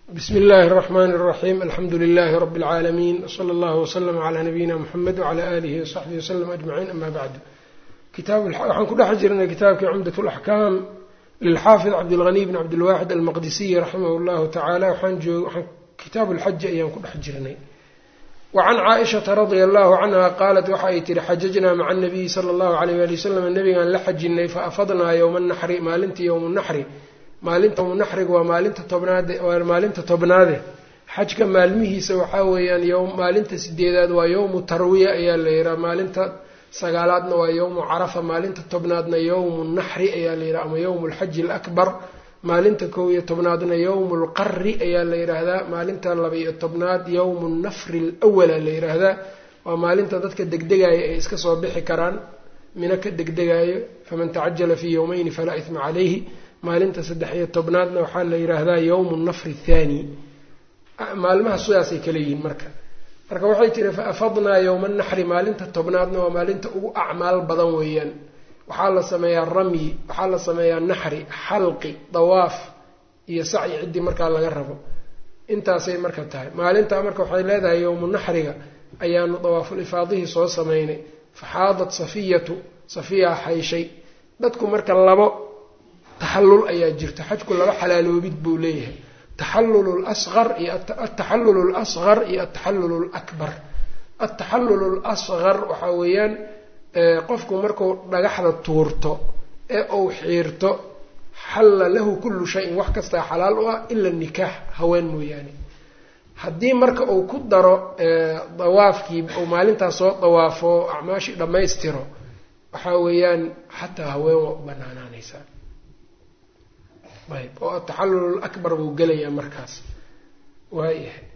bsmi اllahi الرحmn الرaxيm alxamdu لlh rb العaalamiin wslى اllah وslm عlى nabiyina mxamed وعlى alihi وصaxbihi وslm aجmaciin ama bacd waxaan ku dhex jirnay kitaabkii cumdaة اlaxkaam lilxaafid cabdاlغني bn cabdilwaxid almaqdisiyi raximah اllahu taعala waxaan kitaab اlxaji ayaan ku dhex jirnay wacan caaishaةa radia allahu canha qaalat waxa ay tihi xajajnaa maca الnabiyi salى اllahu عalيyh ali wslam nabigaan la xajinay faafadnaa ywma الnaxri maalintii ywm الnaxri maalinta naxriga waa maalinta tobnaade waa maalinta tobnaade xajka maalmihiisa waxaa weeyaan ym maalinta sideedaad waa yowmu tarwiya ayaa la yihaha maalinta sagaalaadna waa yowmu carafa maalinta tobnaadna yowmu naxri ayaa la yidhaha ama yowmu lxaji alakbar maalinta kow iyo tobnaadna yowmu lqari ayaa la yidhaahdaa maalinta laba-iyo tobnaad yowmu nafri lwala la yidhaahdaa waa maalinta dadka degdegaayo ay iska soo bixi karaan mina ka degdegaayo faman tacajala fii yowmeyni falaa isma calayhi maalinta saddex iyo tobnaadna waxaa la yidhaahdaa yowmu nafri thaani maalmaha sidaasay kala yihiin marka marka waxay tiri fa afadnaa yowma naxri maalinta tobnaadna waa maalinta ugu acmaal badan weeyaan waxaa la sameeyaa ramyi waxaa la sameeyaa naxri xalqi dawaaf iyo sacyi ciddii markaa laga rabo intaasay marka tahay maalintaa marka waxay leedahay yowmu naxriga ayaanu dawaaful ifaadihii soo sameynay faxaadat safiyatu safiyaa xayshay dadku marka labo taxallul ayaa jirta xajku laba xalaaloobid buu leeyahay taxallul lasqar iyo ataxallul lasqar iyo ataxallul lakbar ataxallul lasqar waxaa weeyaan qofku marku dhagaxda tuurto ee uu xiirto xalla lahu kullu shayin wax kastaa xalaal u ah ila nikaax haween mooyaane haddii marka uu ku daro dawaafkii uu maalintaas soo dawaafo acmaashii dhammaystiro waxaa weeyaan xataa haween waa u banaanaanaysaa ayb oo ataxallul akbar buu gelayaa markaas waayahay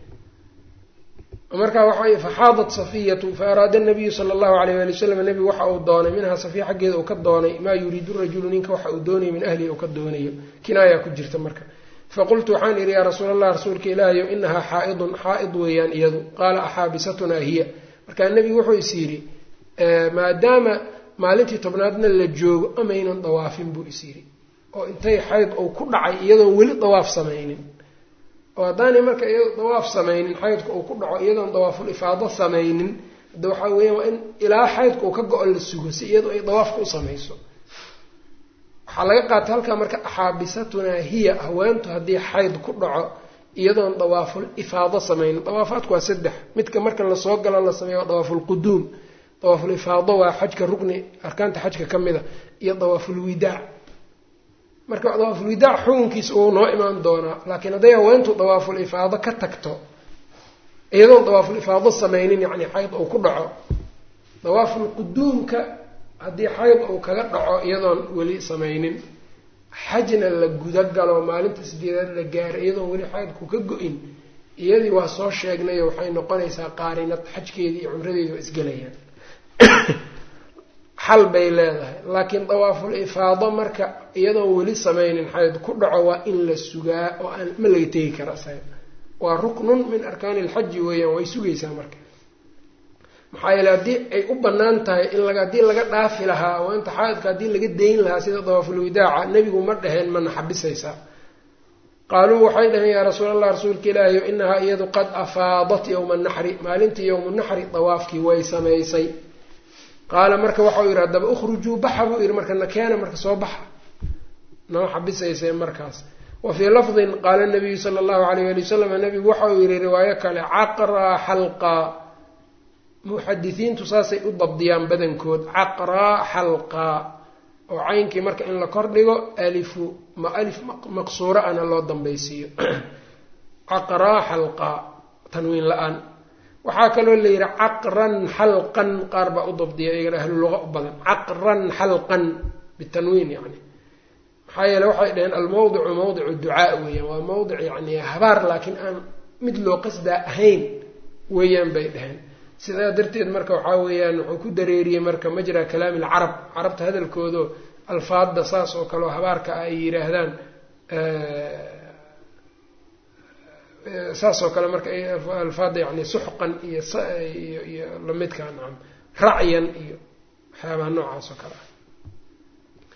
markaa waxa faxaadat safiyatu faaraada nabiyu sala allahu alayh ali wasalam nebigu waxa uu doonay minhaa safiya xaggeeda uu ka doonay maa yuriidu rajulu ninka waxa uu doonayo min ahlihi uu ka doonayo kinaayaa ku jirta marka faqultu waxaan idhi yaa rasuul allah rasuulka ilaahayo inahaa xaa-idun xaa-id weeyaan iyadu qaala axaabisatunaa hiya markaa nebigu wuxuu is yidhi maadaama maalintii tobnaadna la joogo amaynan dawaafin buu is yidhi oo intay xayd uu ku dhacay iyadoon weli dawaaf samaynin oo haddaanay marka iyado dawaaf samaynin xaydka uu ku dhaco iyadoon dawaaful ifaado samaynin hadda waxaa weeyaan waa in ilaa xaydka uu ka go-o la sugo si iyadoo ay dawaafka u samayso waxaa laga qaatay halkaa marka axaabisatunaa hiya haweentu haddii xayd ku dhaco iyadoon dawaaful ifaado samaynin dawaafaadku waa saddex midka marka lasoo galo la sameeya waa dawaafulquduum dawaaful ifaado waa xajka rugni arkaanta xajka ka mida iyo dawaaful widaac marka dawaafulwidaac xukunkiisa uu noo imaan doonaa laakiin hadday haweentu dawaaful ifaado ka tagto iyadoon dawaaful ifaado samaynin yacni xayd uu ku dhaco dawaaful quduumka haddii xayd uu kaga dhaco iyadoon weli samaynin xajna la gudagalo maalinta sideedaad la gaaro iyadoon weli xaydku ka go-in iyadii waa soo sheegnayo waxay noqonaysaa qaarinad xajkeedii iyo cumradeedi waa isgelayaan xal bay leedahay laakiin dawaaful ifaado marka iyadoon weli samaynin xayd ku dhaco waa in la sugaa oo aan ma laga tegi kara isaga waa ruknun min arkaani ilxaji weeyaan way sugaysaa marka maxaa yeele haddii ay u bannaan tahay in laga haddii laga dhaafi lahaa oo inta xaydka haddii laga dayn lahaa sida dawaaful widaaca nebigu ma dhaheen mana xabisaysaa qaaluu waxay dhaheen yaa rasuul allah rasuulka ilaahiyo inahaa iyadu qad afaadat yowma naxri maalintii yowmu naxri dawaafkii way samaysay qaala marka waxau yidhi haddaba ukhrujuu baxa buu yidhi marka nakeena marka soo baxa nama xabisaysee markaas wa fii lafdin qaala nabiyu sala allahu alayh ali wasalam nabigu waxau yidhi riwaayo kale caqraa xalqaa muxadisiintu saasay u dabdiyaan badankood caqraa xalqaa oo caynkii marka in la kordhigo alifu ma alif maqsuuro ana loo dambaysiiyo caqraa xalqaa tanwiin la-aan waxaa kaloo la yidhi caqran xalqan qaar baa u dabdiya iyagana ahlu luqa u badan caqran xalqan bitanwiin yani maxaa yeele waxay dhaheen almawdicu mawdicu ducaa weeyaan waa mawdic yani habaar laakiin aan mid loo qasdaa ahayn weeyaan bay dhaheen sidaa darteed marka waxaa weeyaan wuxuu ku dareeriyey marka majra kalaami alcarab carabta hadalkoodo alfaadda saas oo kaleo habaarka ay yidhaahdaan saas oo kale marka alfaada yani suxqan iyo iyo iyo lamidkaa nacam racyan iyo waxyaabaha noocaas oo kale ah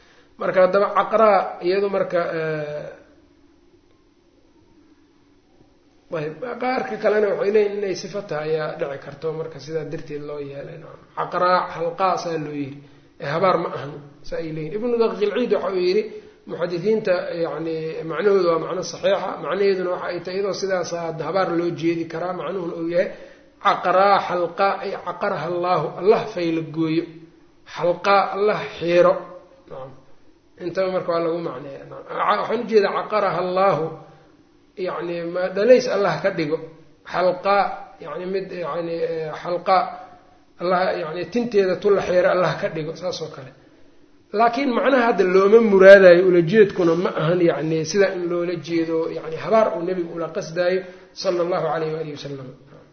marka haddaba caqraa iyadu marka ayb qaarka kalena waxay leeyihin inay sifo tahay ayaa dhici karto marka sidaa darteed loo yeelay caqraa xalqaa saa loo yidhi ee habaar ma ahan saa ay leeyihin ibnu daqiilciid waxa uu yidhi muxadisiinta yani macnahooda waa macno saxiixa macnaheeduna waxa ay tahay iyadoo sidaas habaar loo jeedi karaa macnuhuna uu yahay caqraa xalqaa ay caqaraha allaahu allah fayla gooyo xalqaa allah xiiro intaba marka waa lagu macneeya waxaan ujeedaa caqaraha allaahu yani ma dhalays allah ka dhigo xalqaa yani mid yani xalqaa allah yani tinteeda tulla xiiro allah ka dhigo saas oo kale laakiin macnaha hadda looma muraadayo ulajeedkuna ma ahan yani sidaa in loola jeedo yani habaar uu nebigu ula qasdaayo sala allahu alayh waalihi wasalam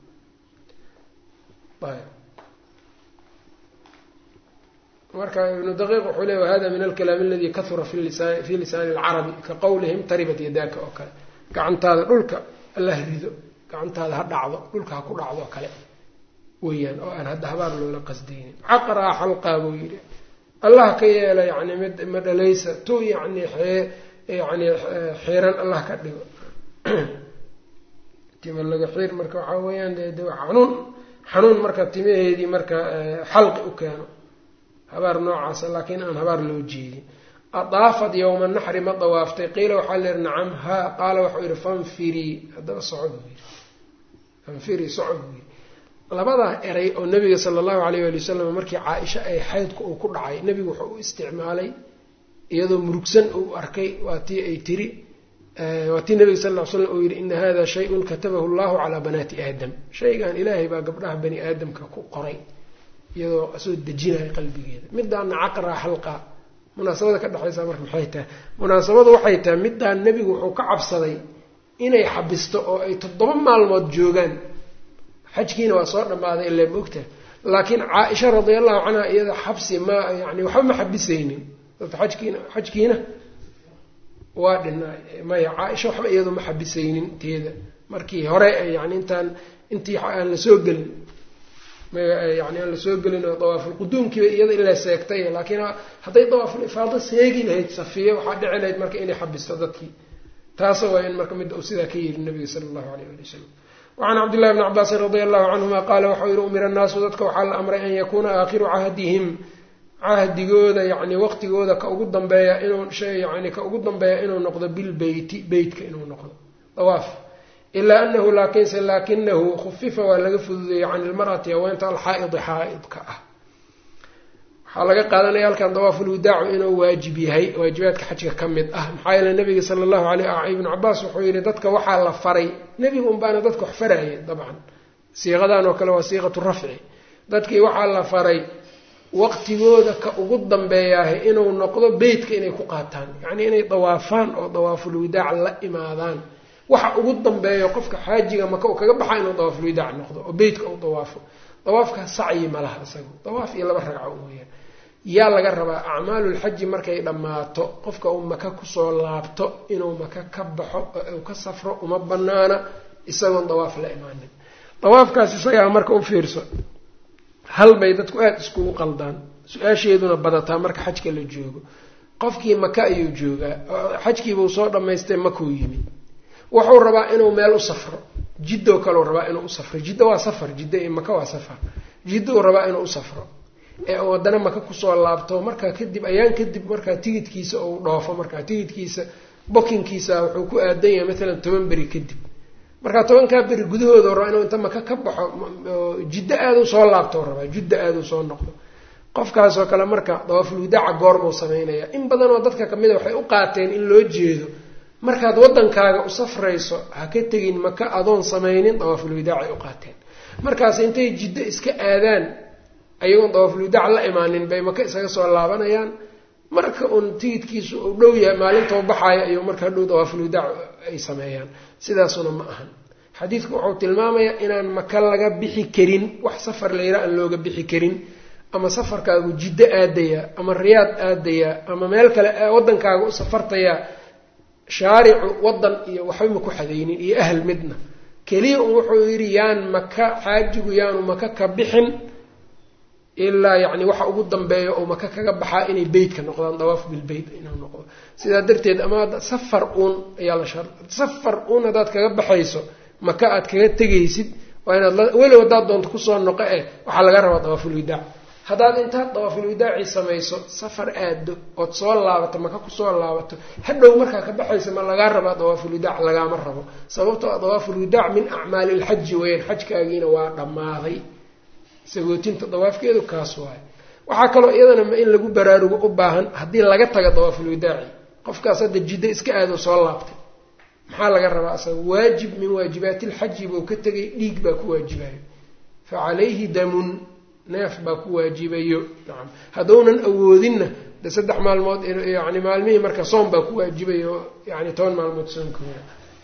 marka ibnu daqiiq wuxuu leey wahada min alkalaam aladi kahura fi lisaani alcarabi ka qowlihim taribat yadaaka oo kale gacantaada dhulka alla rido gacantaada ha dhacdo dhulka ha ku dhacdo oo kale weyaan oo aan hadda habaar loola qasdaynin caqraa xalqaa buu yidhi allah ka yeela yani mid ma dhalaysa tu yani yani xiiran allah ka dhigo tima laga xiir marka waxaa weeyaan de xanuun xanuun marka timaheedii marka xalqi u keeno habaar noocaasa laakiin aan habaar loo jeedin adaafad yowma naxri ma dawaaftay qiila waxaa leehi nacam haa qaala waxau yihi fanfirii haddaba soco buu yidhi fanfirii soco buu yidhi labadaa eray oo nabiga sala allahu alayh waali wasalam markii caa-isha ay xaydku uu ku dhacay nebigu wuxuu u isticmaalay iyadoo murugsan uu arkay waa tii ay tiri waa tii nabiga sal ll ly slam uu yihi ina hada shay-un katabahu llahu calaa banaati aadam shaygan ilaahay baa gabdhaha bani aadamka ku qoray iyadoo soo dejinaya qalbigeeda midaana caqraa xalqa munaasabada ka dhexaysa marka maxay tahay munaasabadu waxay tahay midaan nebigu wuxuu ka cabsaday inay xabisto oo ay toddoba maalmood joogaan xajkiina waa soo dhammaaday ilaa maogtaha laakiin caa-isha radiallahu canha iyada xabsi ma yani waxba ma xabisaynin ajkiina xajkiina waa dhina maya caa-isha waxba iyadu ma xabisaynin teeda markii hore yani intaan intii aan la soo gelin yani aan lasoo gelin oo dawaafulquduumkiiba iyada ilaa seegtay laakiin hadday dawaaful ifaado seegi lahayd safiya waxaa dhici lahayd marka inay xabisto dadkii taasa waa in marka mid uu sidaa ka yiri nabiga sala allahu alayh ali wasalam wacan cabdillahi bni cabaasin radia allahu canhuma qaala waxau yihi umira annaasu dadka waxaa la amray an yakuuna aakhiru cahdihim cahdigooda yani waqtigooda ka ugu dambeeya inuu shay yani ka ugu dambeeya inuu noqdo bilbeyti beytka inuu noqdo dawaaf ilaa anahu laakiinse laakinahu khufifa waa laga fududeeyey can ilmar'ati haweenta alxaa-idi xaa-idka ah waxaa laga qaadanaya halkan dawaafulwidaacu inuu waajib yahay waajibaadka xajka ka mid ah maxaa yeele nabiga sala allahu aleyh ibnu cabaas wuxuu yihi dadka waxaa la faray nebigu unbaana dadka wax farayay dabcan siiqadan oo kale waa siiqatu rafci dadkii waxaa la faray waqtigooda ka ugu dambeeyaah inuu noqdo beytka inay ku qaataan yacnii inay dawaafaan oo dawaafulwidaac la imaadaan waxa ugu dambeeyo qofka xaajiga maka uu kaga baxa inuu dawaafulwidaac noqdo oo beytka uu dawaafo dawaafkaa sacyi ma laha isagu dawaaf iyo laba ragco weyaan yaa laga rabaa acmaalulxaji markay dhammaato qofka uu maka kusoo laabto inuu maka ka baxo oo uu ka safro uma banaana isagoon dawaaf la imaanin dawaafkaas isagaa marka u fiirso hal bay dadku aada iskugu qaldaan su-aasheeduna badataa marka xajka la joogo qofkii maka ayuu joogaa xajkiibuu soo dhammaystay makuu yimid wuxuu rabaa inuu meel u safro jiddoo kaleu rabaa inuu u safro jiddo waa safar jiddo iyo maka waa safar jiddou rabaa inuu u safro ee uu haddana maka kusoo laabto markaa kadib ayaan kadib markaa tigidkiisa uu dhoofo markaa tigidkiisa bokinkiisa wuxuu ku aadan yahay maalan toban beri kadib markaa tobankaa beri gudahooda rabaa inuu inta maka ka baxo jiddo aaduu soo laabto rabaa jiddo aaduu soo noqdo qofkaasoo kale marka dawaafulwidaaca goorbuu sameynaya in badanoo dadka kamida waxay u qaateen in loo jeedo markaad waddankaaga u safrayso ha ka tegin maka adoon samaynin dawaafulwidaacay u qaateen markaas intay jiddo iska aadaan ayagoon dawaafulwidaac la imaanin bay maka isaga soo laabanayaan marka uun tigidkiisu uu dhow yahay maalintoo baxaayo ayuu marka hadhow dawaafulwidaac ay sameeyaan sidaasuna ma ahan xadiidku wuxuu tilmaamayaa inaan maka laga bixi karin wax safar layra aan looga bixi karin ama safarkaagu jiddo aadaya ama riyaad aadaya ama meel kale waddankaaga u safartaya shaaricu waddan iyo waxba ma ku xadaynin iyo ahl midna keliya un wuxuu yidhi yaan maka xaajigu yaanu maka ka bixin ilaa yacni waxa ugu dambeeya oo maka kaga baxaa inay beytka noqdaan dawaaf bilbeyt inuu noqdo sidaa darteed ama safar uun ayaa la shar safar uun haddaad kaga baxayso maka aad kaga tegaysid waa inaad weliba haddaad doonto kusoo noqo eh waxaa laga rabaa dawaafulwidaac haddaad intaad dawaafulwidaaci samayso safar aado ood soo laabato maka kusoo laabato hadhow markaa ka baxaysa ma lagaa rabaa dawaafulwidaac lagaama rabo sababtoo a dawaafulwidaac min acmaali lxaji weeyaan xajkaagiina waa dhammaaday sagootinta dawaafkeedu kaas waayo waxaa kaloo iyadana in lagu baraarugo u baahan haddii laga taga dawaafulwidaaci qofkaas hadda jiddo iska aado soo laabtay maxaa laga rabaa asaga waajib min waajibaati lxaji buu ka tegay dhiig baa ku waajibayo fa calayhi damun neef baa ku waajibayo nacam haddounan awoodinna de saddex maalmood yani maalmihii marka soom baa ku waajibayo yani toban maalmood soomkooda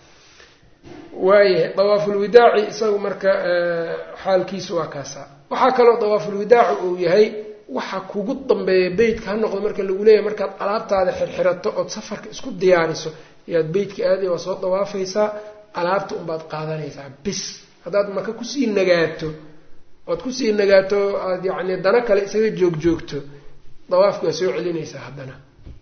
waayahay dawaafulwidaaci isagu marka xaalkiisu waa kaasaa waxaa kaloo dawaafulwidaaci uu yahay waxa kugu dambeeya beytka ha noqdo marka lagu leeyahay markaad alaabtaada xirxirato ood safarka isku diyaariso ayaad beytka aaday waa soo dawaafaysaa alaabta unbaad qaadanaysaa bis haddaad maka kusii nagaato ood kusii nagaato aad yacni dana kale isaga joogjoogto dawaafki waa soo celinaysaa haddana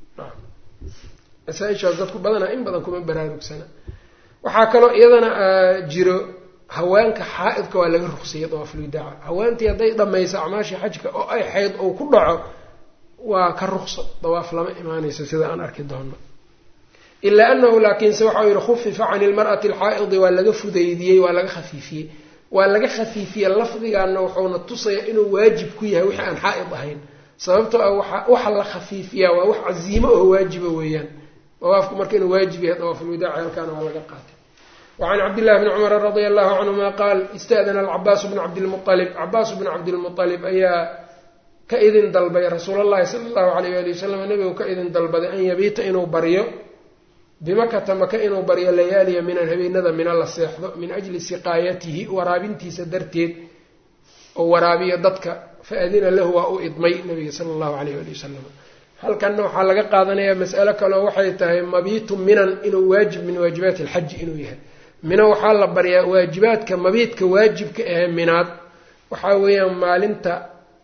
masaaishaas dadku badanaa in badan kuma baraarugsana waxaa kaloo iyadana jiro haweenka xaa-idka waa laga ruqsiyay dawaafulwidaaca haweentii hadday dhamayso acmaashii xajka oo ay xayd ou ku dhaco waa ka ruqso dawaaf lama imaanayso sida aan arki doono ilaa anahu laakiinse waxau yihi khufifa cani lmar'ati alxaa'idi waa laga fudaydiyey waa laga khafiifiyey waa laga khafiifiyey lafdigaana wuxuuna tusaya inuu waajib ku yahay wixii aan xaa-id ahayn sababtoo ah waa waxa la khafiifiyaa waa wax casiimo oo waajiba weeyaan dawaafku marka inuu waajib yahay dawaafulwidaaci halkaana waa laga qaatay wacan cabdillahi bni cumara radia allahu canhuma qaal ista'dana alcabaasu bnu cabdilmualib cabaasu bnu cabdilmualib ayaa ka idin dalbay rasuul llahi sala allahu alayh ali wasalam nabigu ka idin dalbaday an yabiita inuu baryo bimakata maka inuu baryo layaaliya minan habeenada mina la seexdo min ajli siqaayatihi waraabintiisa darteed oo waraabiyo dadka fa adina lahu waa u idmay nabiga sala allahu alayh ali wasalam halkanna waxaa laga qaadanayaa mas'alo kaleo waxay tahay mabiitu minan inuu waajib min waajibaati alxaji inuu yahay mina waxaa la baryaa waajibaadka mabiidka waajibka ahe minaad waxaa weeyaan maalinta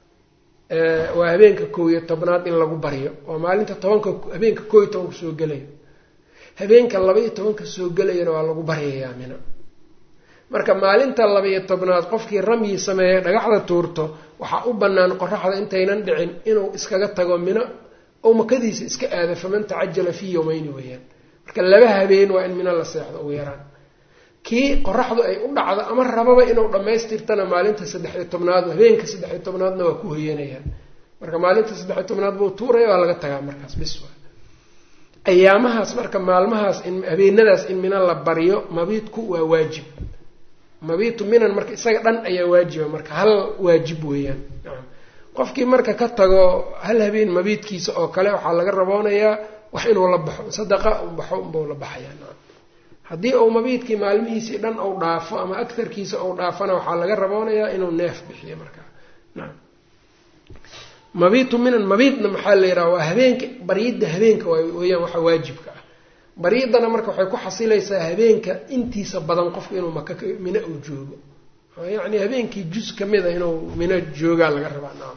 waa habeenka kow iyo tobnaad in lagu baryo waa maalinta tobanka habeenka koo iyo tobanka soo gelayo habeenka laba-iyo tobanka soo gelayana waa lagu baryayaa mina marka maalinta laba-iyo tobnaad qofkii ramyi sameeya dhagaxda tuurto waxaa u bannaan qoraxda intaynan dhicin inuu iskaga tago mina oo makadiisa iska aado faman tacajala fii yowmeyni weeyaan marka laba habeen waa in mina la seexdo ugu yaraan kii qoraxdu ay u dhacdo ama rababa inuu dhammaystirtana maalinta saddex-iyo tobnaad habeenka saddex-iyo tobnaadna waa ku hoyanayaan marka maalinta saddex-iyo tobnaad buu tuuraya waa laga tagaa markaas bis waa ayaamahaas marka maalmahaas in habeenadaas in mina la baryo mabiidku waa waajib mabiitu minan marka isaga dhan ayaa waajiba marka hal waajib weeyaan qofkii marka ka tago hal habeen mabiidkiisa oo kale waxaa laga raboonayaa wax inuu la baxo sadaqa u baxo unbau la baxayaa haddii uu mabiidkii maalmihiisii dhan ou dhaafo ama agtarkiisa ou dhaafana waxaa laga raboonayaa inuu neef bixiyo markaa nacam mabiitu minan mabiidna maxaa la yidhaha waa habeenka baryidda habeenka weyaan waxa waajibka ah baryiddana marka waxay ku xasilaysaa habeenka intiisa badan qofku inuu maka mino uu joogo yacni habeenkii juz ka mida inuu mino joogaa laga rabaa nacam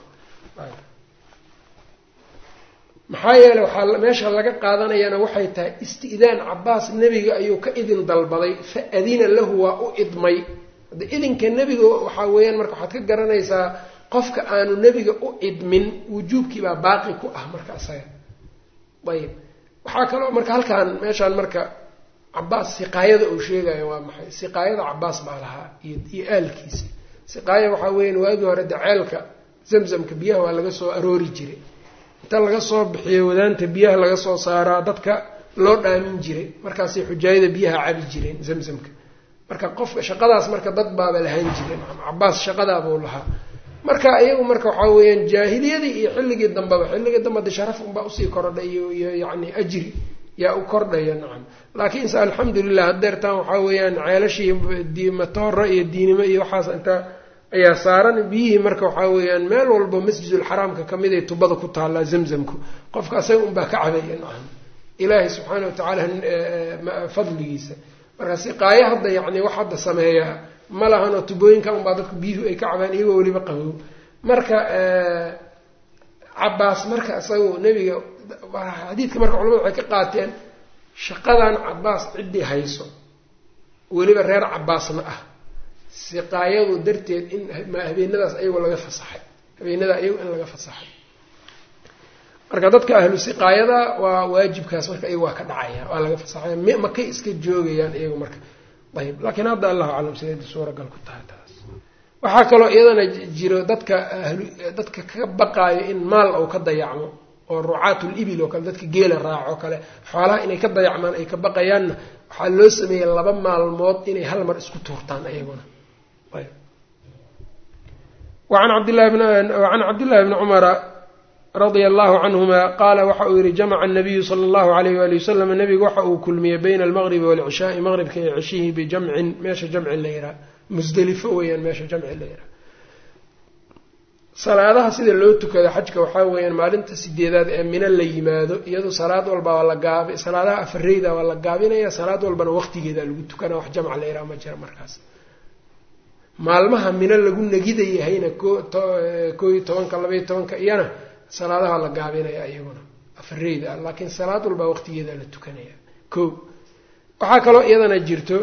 maxaa yeeley waxaa meesha laga qaadanayana waxay tahay isti'daan cabaas nebiga ayuu ka idin dalbaday fa adina lahu waa u idmay hadda idinka nebiga waxaa weeyaan marka waxaad ka garanaysaa qofka aanu nebiga u idmin wujuubkiibaa baaqi ku ah marka isaga ayib waxaa kaloo marka halkaan meeshaan marka cabaas siqaayada uu sheegayo waa maxay siqaayada cabaas baa lahaa iyo iyo aalkiisa siqaaya waxaa weeyaan waagii hore daceelka zamzamka biyaha waa laga soo aroori jiray inta laga soo bixiyo wadaanta biyaha laga soo saaraa dadka loo dhaamin jiray markaasay xujaayada biyaha cabi jireen zamzamka marka qofka shaqadaas marka dad baaba lahaan jireen cabaas shaqadaabuu lahaa marka iyagu marka waxaa weeyaan jaahiliyadii iyo xilligii dambeba xilligii dambe de sharaf unbaa usii kordhay iyo iyo yacni ajri yaa u kordhaya nacam laakiinse alxamdulilah hadeertaan waxaa weeyaan ceelashii matoora iyo diinimo iyo waxaas inta ayaa saaran biyihii marka waxaa weeyaan meel walba masjidulxaraamka kamid ay tubada ku taallaa zamzamku qofka asaga unbaa ka cabaya nacam ilaahay subxaana watacaala fadligiisa marka siqaayo hadda yacni wax hadda sameeyaa ma lahanoo tubooyinka unbaa dadku biyuhu ay ka cabaan iyagoo weliba qabow marka cabaas marka isagu nebiga xadiidka marka culamadu waxay ka qaateen shaqadan cabaas ciddii hayso weliba reer cabaasna ah siqaayadu darteed in habeenadaas ayago laga fasaxay habeenada ayago in laga fasaxay marka dadka ahlu siqaayada waa waajibkaas marka iyaga waa ka dhacaya waa laga fasaxaya makay iska joogayaan iyagu marka ayb laakiin hadda allahu aclam sideeda suuragal ku tahay taas waxaa kaloo iyadana jiro dadka ahlu dadka ka baqaayo in maal uu ka dayacmo oo rucaatul ibil oo kale dadka geela raaco kale xoolaha inay ka dayacmaan ay ka baqayaanna waxaa loo sameeyey laba maalmood inay hal mar isku tuurtaan ayaguna an cabdillahi can cabdillahi bni cumara radia allahu canhuma qaala waxa uu yihi jamaca anabiyu sala allahu alayh wali wasalam nabigu waxa uu kulmiyey bayna almaqribi waalcishaai maqribka iyo cishihi bijamcin meesha jamci la yihaha musdelifo weeyaan meesha jamci la yihaha salaadaha sida loo tukado xajka waxaa weeyaan maalinta sideedaad ee mino la yimaado iyado salaad walba waa la gaabi salaadaha afareyda waa la gaabinaya salaad walbana waqtigeeda lagu tukana wax jamc la yiraha ma jira markaas maalmaha mino lagu negida yahayna koo iyo tobanka labaiyo tobanka iyana salaadaha la gaabinaya iyaguna afareyda ah laakiin salaad walbaa waqtigeeda la tukanaya ko waxaa kaloo iyadana jirto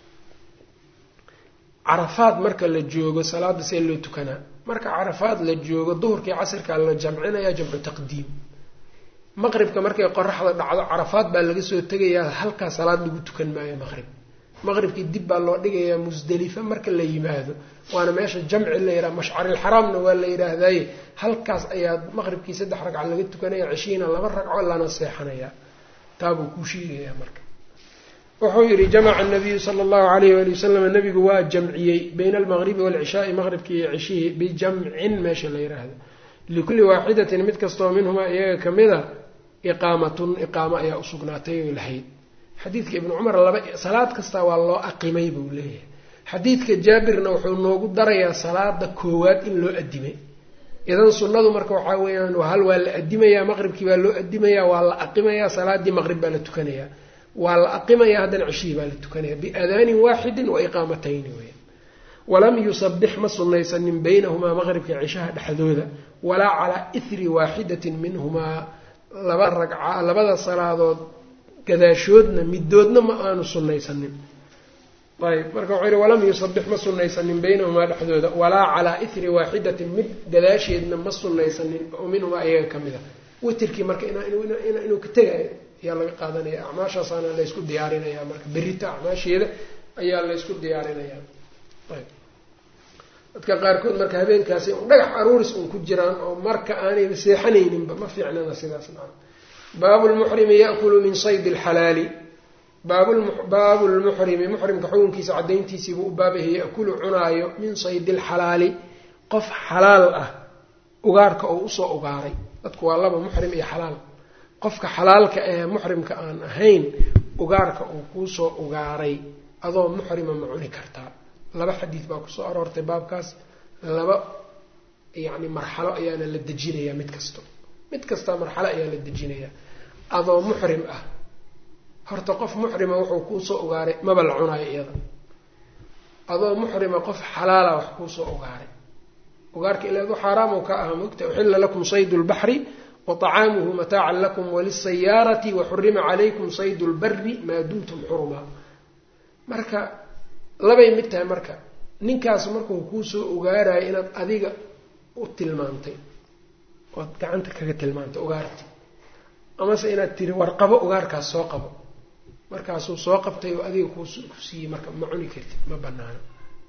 carafaad marka la joogo salaada see loo tukanaa marka carafaad la joogo duhurkii casirkaa la jamcinaya jamcu taqdiim maqribka markay qoraxda dhacdo carafaad baa laga soo tegayaa halkaa salaad lagu tukan maayo maqrib maqribkii dib baa loo dhigayaa musdelifa marka la yimaado waana meesha jamci la yidhaha mashcarilxaraamna waa la yidhaahdaye halkaas ayaa maqribkii saddex ragca laga tukanaya cishiina laba ragco lana seexanayaa taabuu kuu sheegayaa marka wuxuu yihi jamaca nabiyu sala allahu alayh wali wasalam nabigu waa jamciyey bayna almaqribi waalcishaai maqribkii iyo cishihii bijamcin meesha la yidhaahdo likulli waaxidatin mid kastoo minhumaa iyaga kamida iqaamatun iqaamo ayaa usugnaatay oy lahayd xadiidka ibnu cumar laba salaad kasta waa loo aqimay buu leeyahay xadiidka jaabirna wuxuu noogu darayaa salaada koowaad in loo adimay idan sunnadu marka waxaa weeyaan hal waa la adimayaa maqribkii baa loo adimayaa waa la aqimayaa salaadii maqrib baa la tukanayaa waa la aqimayaa haddana ceshihii baa la tukanaya biadaanin waaxidin wa iqaamatayni weya walam yusabix ma sunnaysanin baynahumaa maqribka cishaha dhexdooda walaa calaa ithri waaxidatin minhumaa laba ragca labada salaadood gadaashoodna midoodna ma aanu sunnaysanin ayb marka wuxuu yihi walam yusabix ma sunnaysanin baynahumaa dhexdooda walaa calaa ithri waaxidatin mid gadaasheedna ma sunnaysanin oo minhumaa iyaga ka mid a witirkii marka inuu ka tegayo ayaa laga qaadanaya acmaashaasaana laysku diyaarinaya marka berita acmaasheeda ayaa laysku diyaarinaya ayb dadka qaarkood marka habeenkaasi un dhagax aruuris un ku jiraan oo marka aanayba seexanayninba ma fiicnana sidaas naa baabu lmuxrimi yaakulu min saydi lxalaali baabu lmuxrimi muxrimka xukunkiisa cadayntiisiibuu u baabahay yakulu cunaayo min saydi lxalaali qof xalaal ah ugaarka oo usoo ugaaray dadku waa laba muxrim iyo xalaal qofka xalaalka ee muxrimka aan ahayn ugaarka uu kuusoo ugaaray adoo muxrima ma cuni kartaa laba xadiid baa kusoo aroortay baabkaas laba yacni marxalo ayaana la dejinayaa mid kasto mid kastaa marxalo ayaa la dejinayaa adoo muxrim ah horta qof muxrima wuxuu kuusoo ugaaray maba la cunaayo iyada adoo muxrima qof xalaala wax kuusoo ugaaray ugaarka ilaadu xaaraam ka aha mogta uxilla lakum saydu lbaxri wطacaamuhu mataacan lakum walisayaarati waxurima calaykum saydu lbari maa dumtum xurumaa marka labay mid tahay marka ninkaas markuu kuusoo ogaarayo inaad adiga u tilmaantay ood gacanta kaga tilmaantay ugaarti amase inaad tiri warqabo ugaarkaas soo qabo markaasuu soo qabtay oo adiga ku siiyey marka ma cuni kartid ma banaano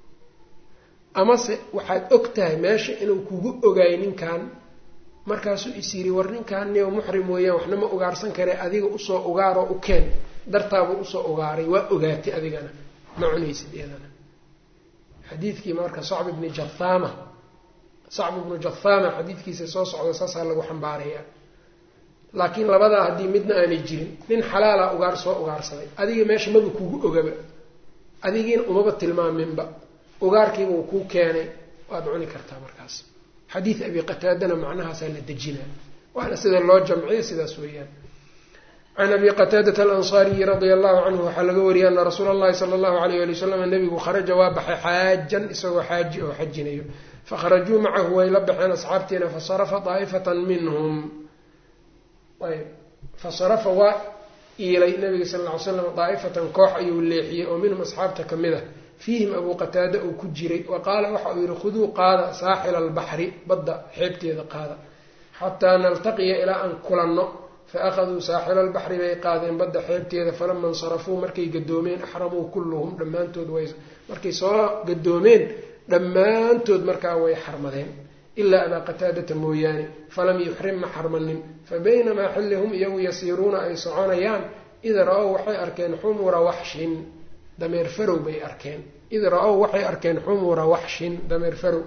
amase waxaad og tahay meesha inuu kugu ogaayo ninkan markaasuu is yiri war ninkaan niyo muxrim weeyaan waxna ma ugaarsan kare adiga usoo ugaaroo u keen dartaabuu usoo ugaaray waa ogaatay adigana ma cunaysid iyadana xadiidkii marka sacb ibni jathama sacb ibnu jathama xadiidkiisa soo socda saasaa lagu xambaarayaa laakiin labadaa haddii midna aanay jirin nin xalaala ugaar soo ugaarsaday adiga meesha maba kugu ogaba adigiina umaba tilmaaminba ugaarkiiba uu kuu keenay waad cuni kartaa markaas xadiid abi qataadana macnahaasaa la dejinaa waana sida loo jamciyo sidaas weeyaan can abi qataadata alansaariyi radia allahu canhu waxaa laga wariyay ana rasuula allahi sala allahu alayh ali wasalam nabigu kharaja waa baxay xaajan isagoo xaaji oo xajinayo fakharajuu macahu way la baxeen asxaabtiina fasarafa daa'ifatan minhum ayb fasarafa waa iilay nabiga sal lla ly slam daa'ifatan koox ayuu leexiyey oo minhum asxaabta ka mid a fiihim abuu qataada uu ku jiray wa qaala waxa uu yihi khuduu qaada saaxila albaxri badda xeebteeda qaada xataa naltaqiya ilaa aan kulanno fa akhaduu saaxila albaxri bay qaadeen badda xeebteeda falama insarafuu markay gadoomeen axramuu kulluhum dhammaantood way markay soo gadoomeen dhammaantood markaa way xarmadeen ilaa abaa qataadata mooyaane falam yuxrim ma xarmanin fa baynamaa xilli hum iyagu yasiiruuna ay soconayaan id ra-ow waxay arkeen xumura waxshin dameer farow bay arkeen id ra-ow waxay arkeen xumura waxshin dameer farow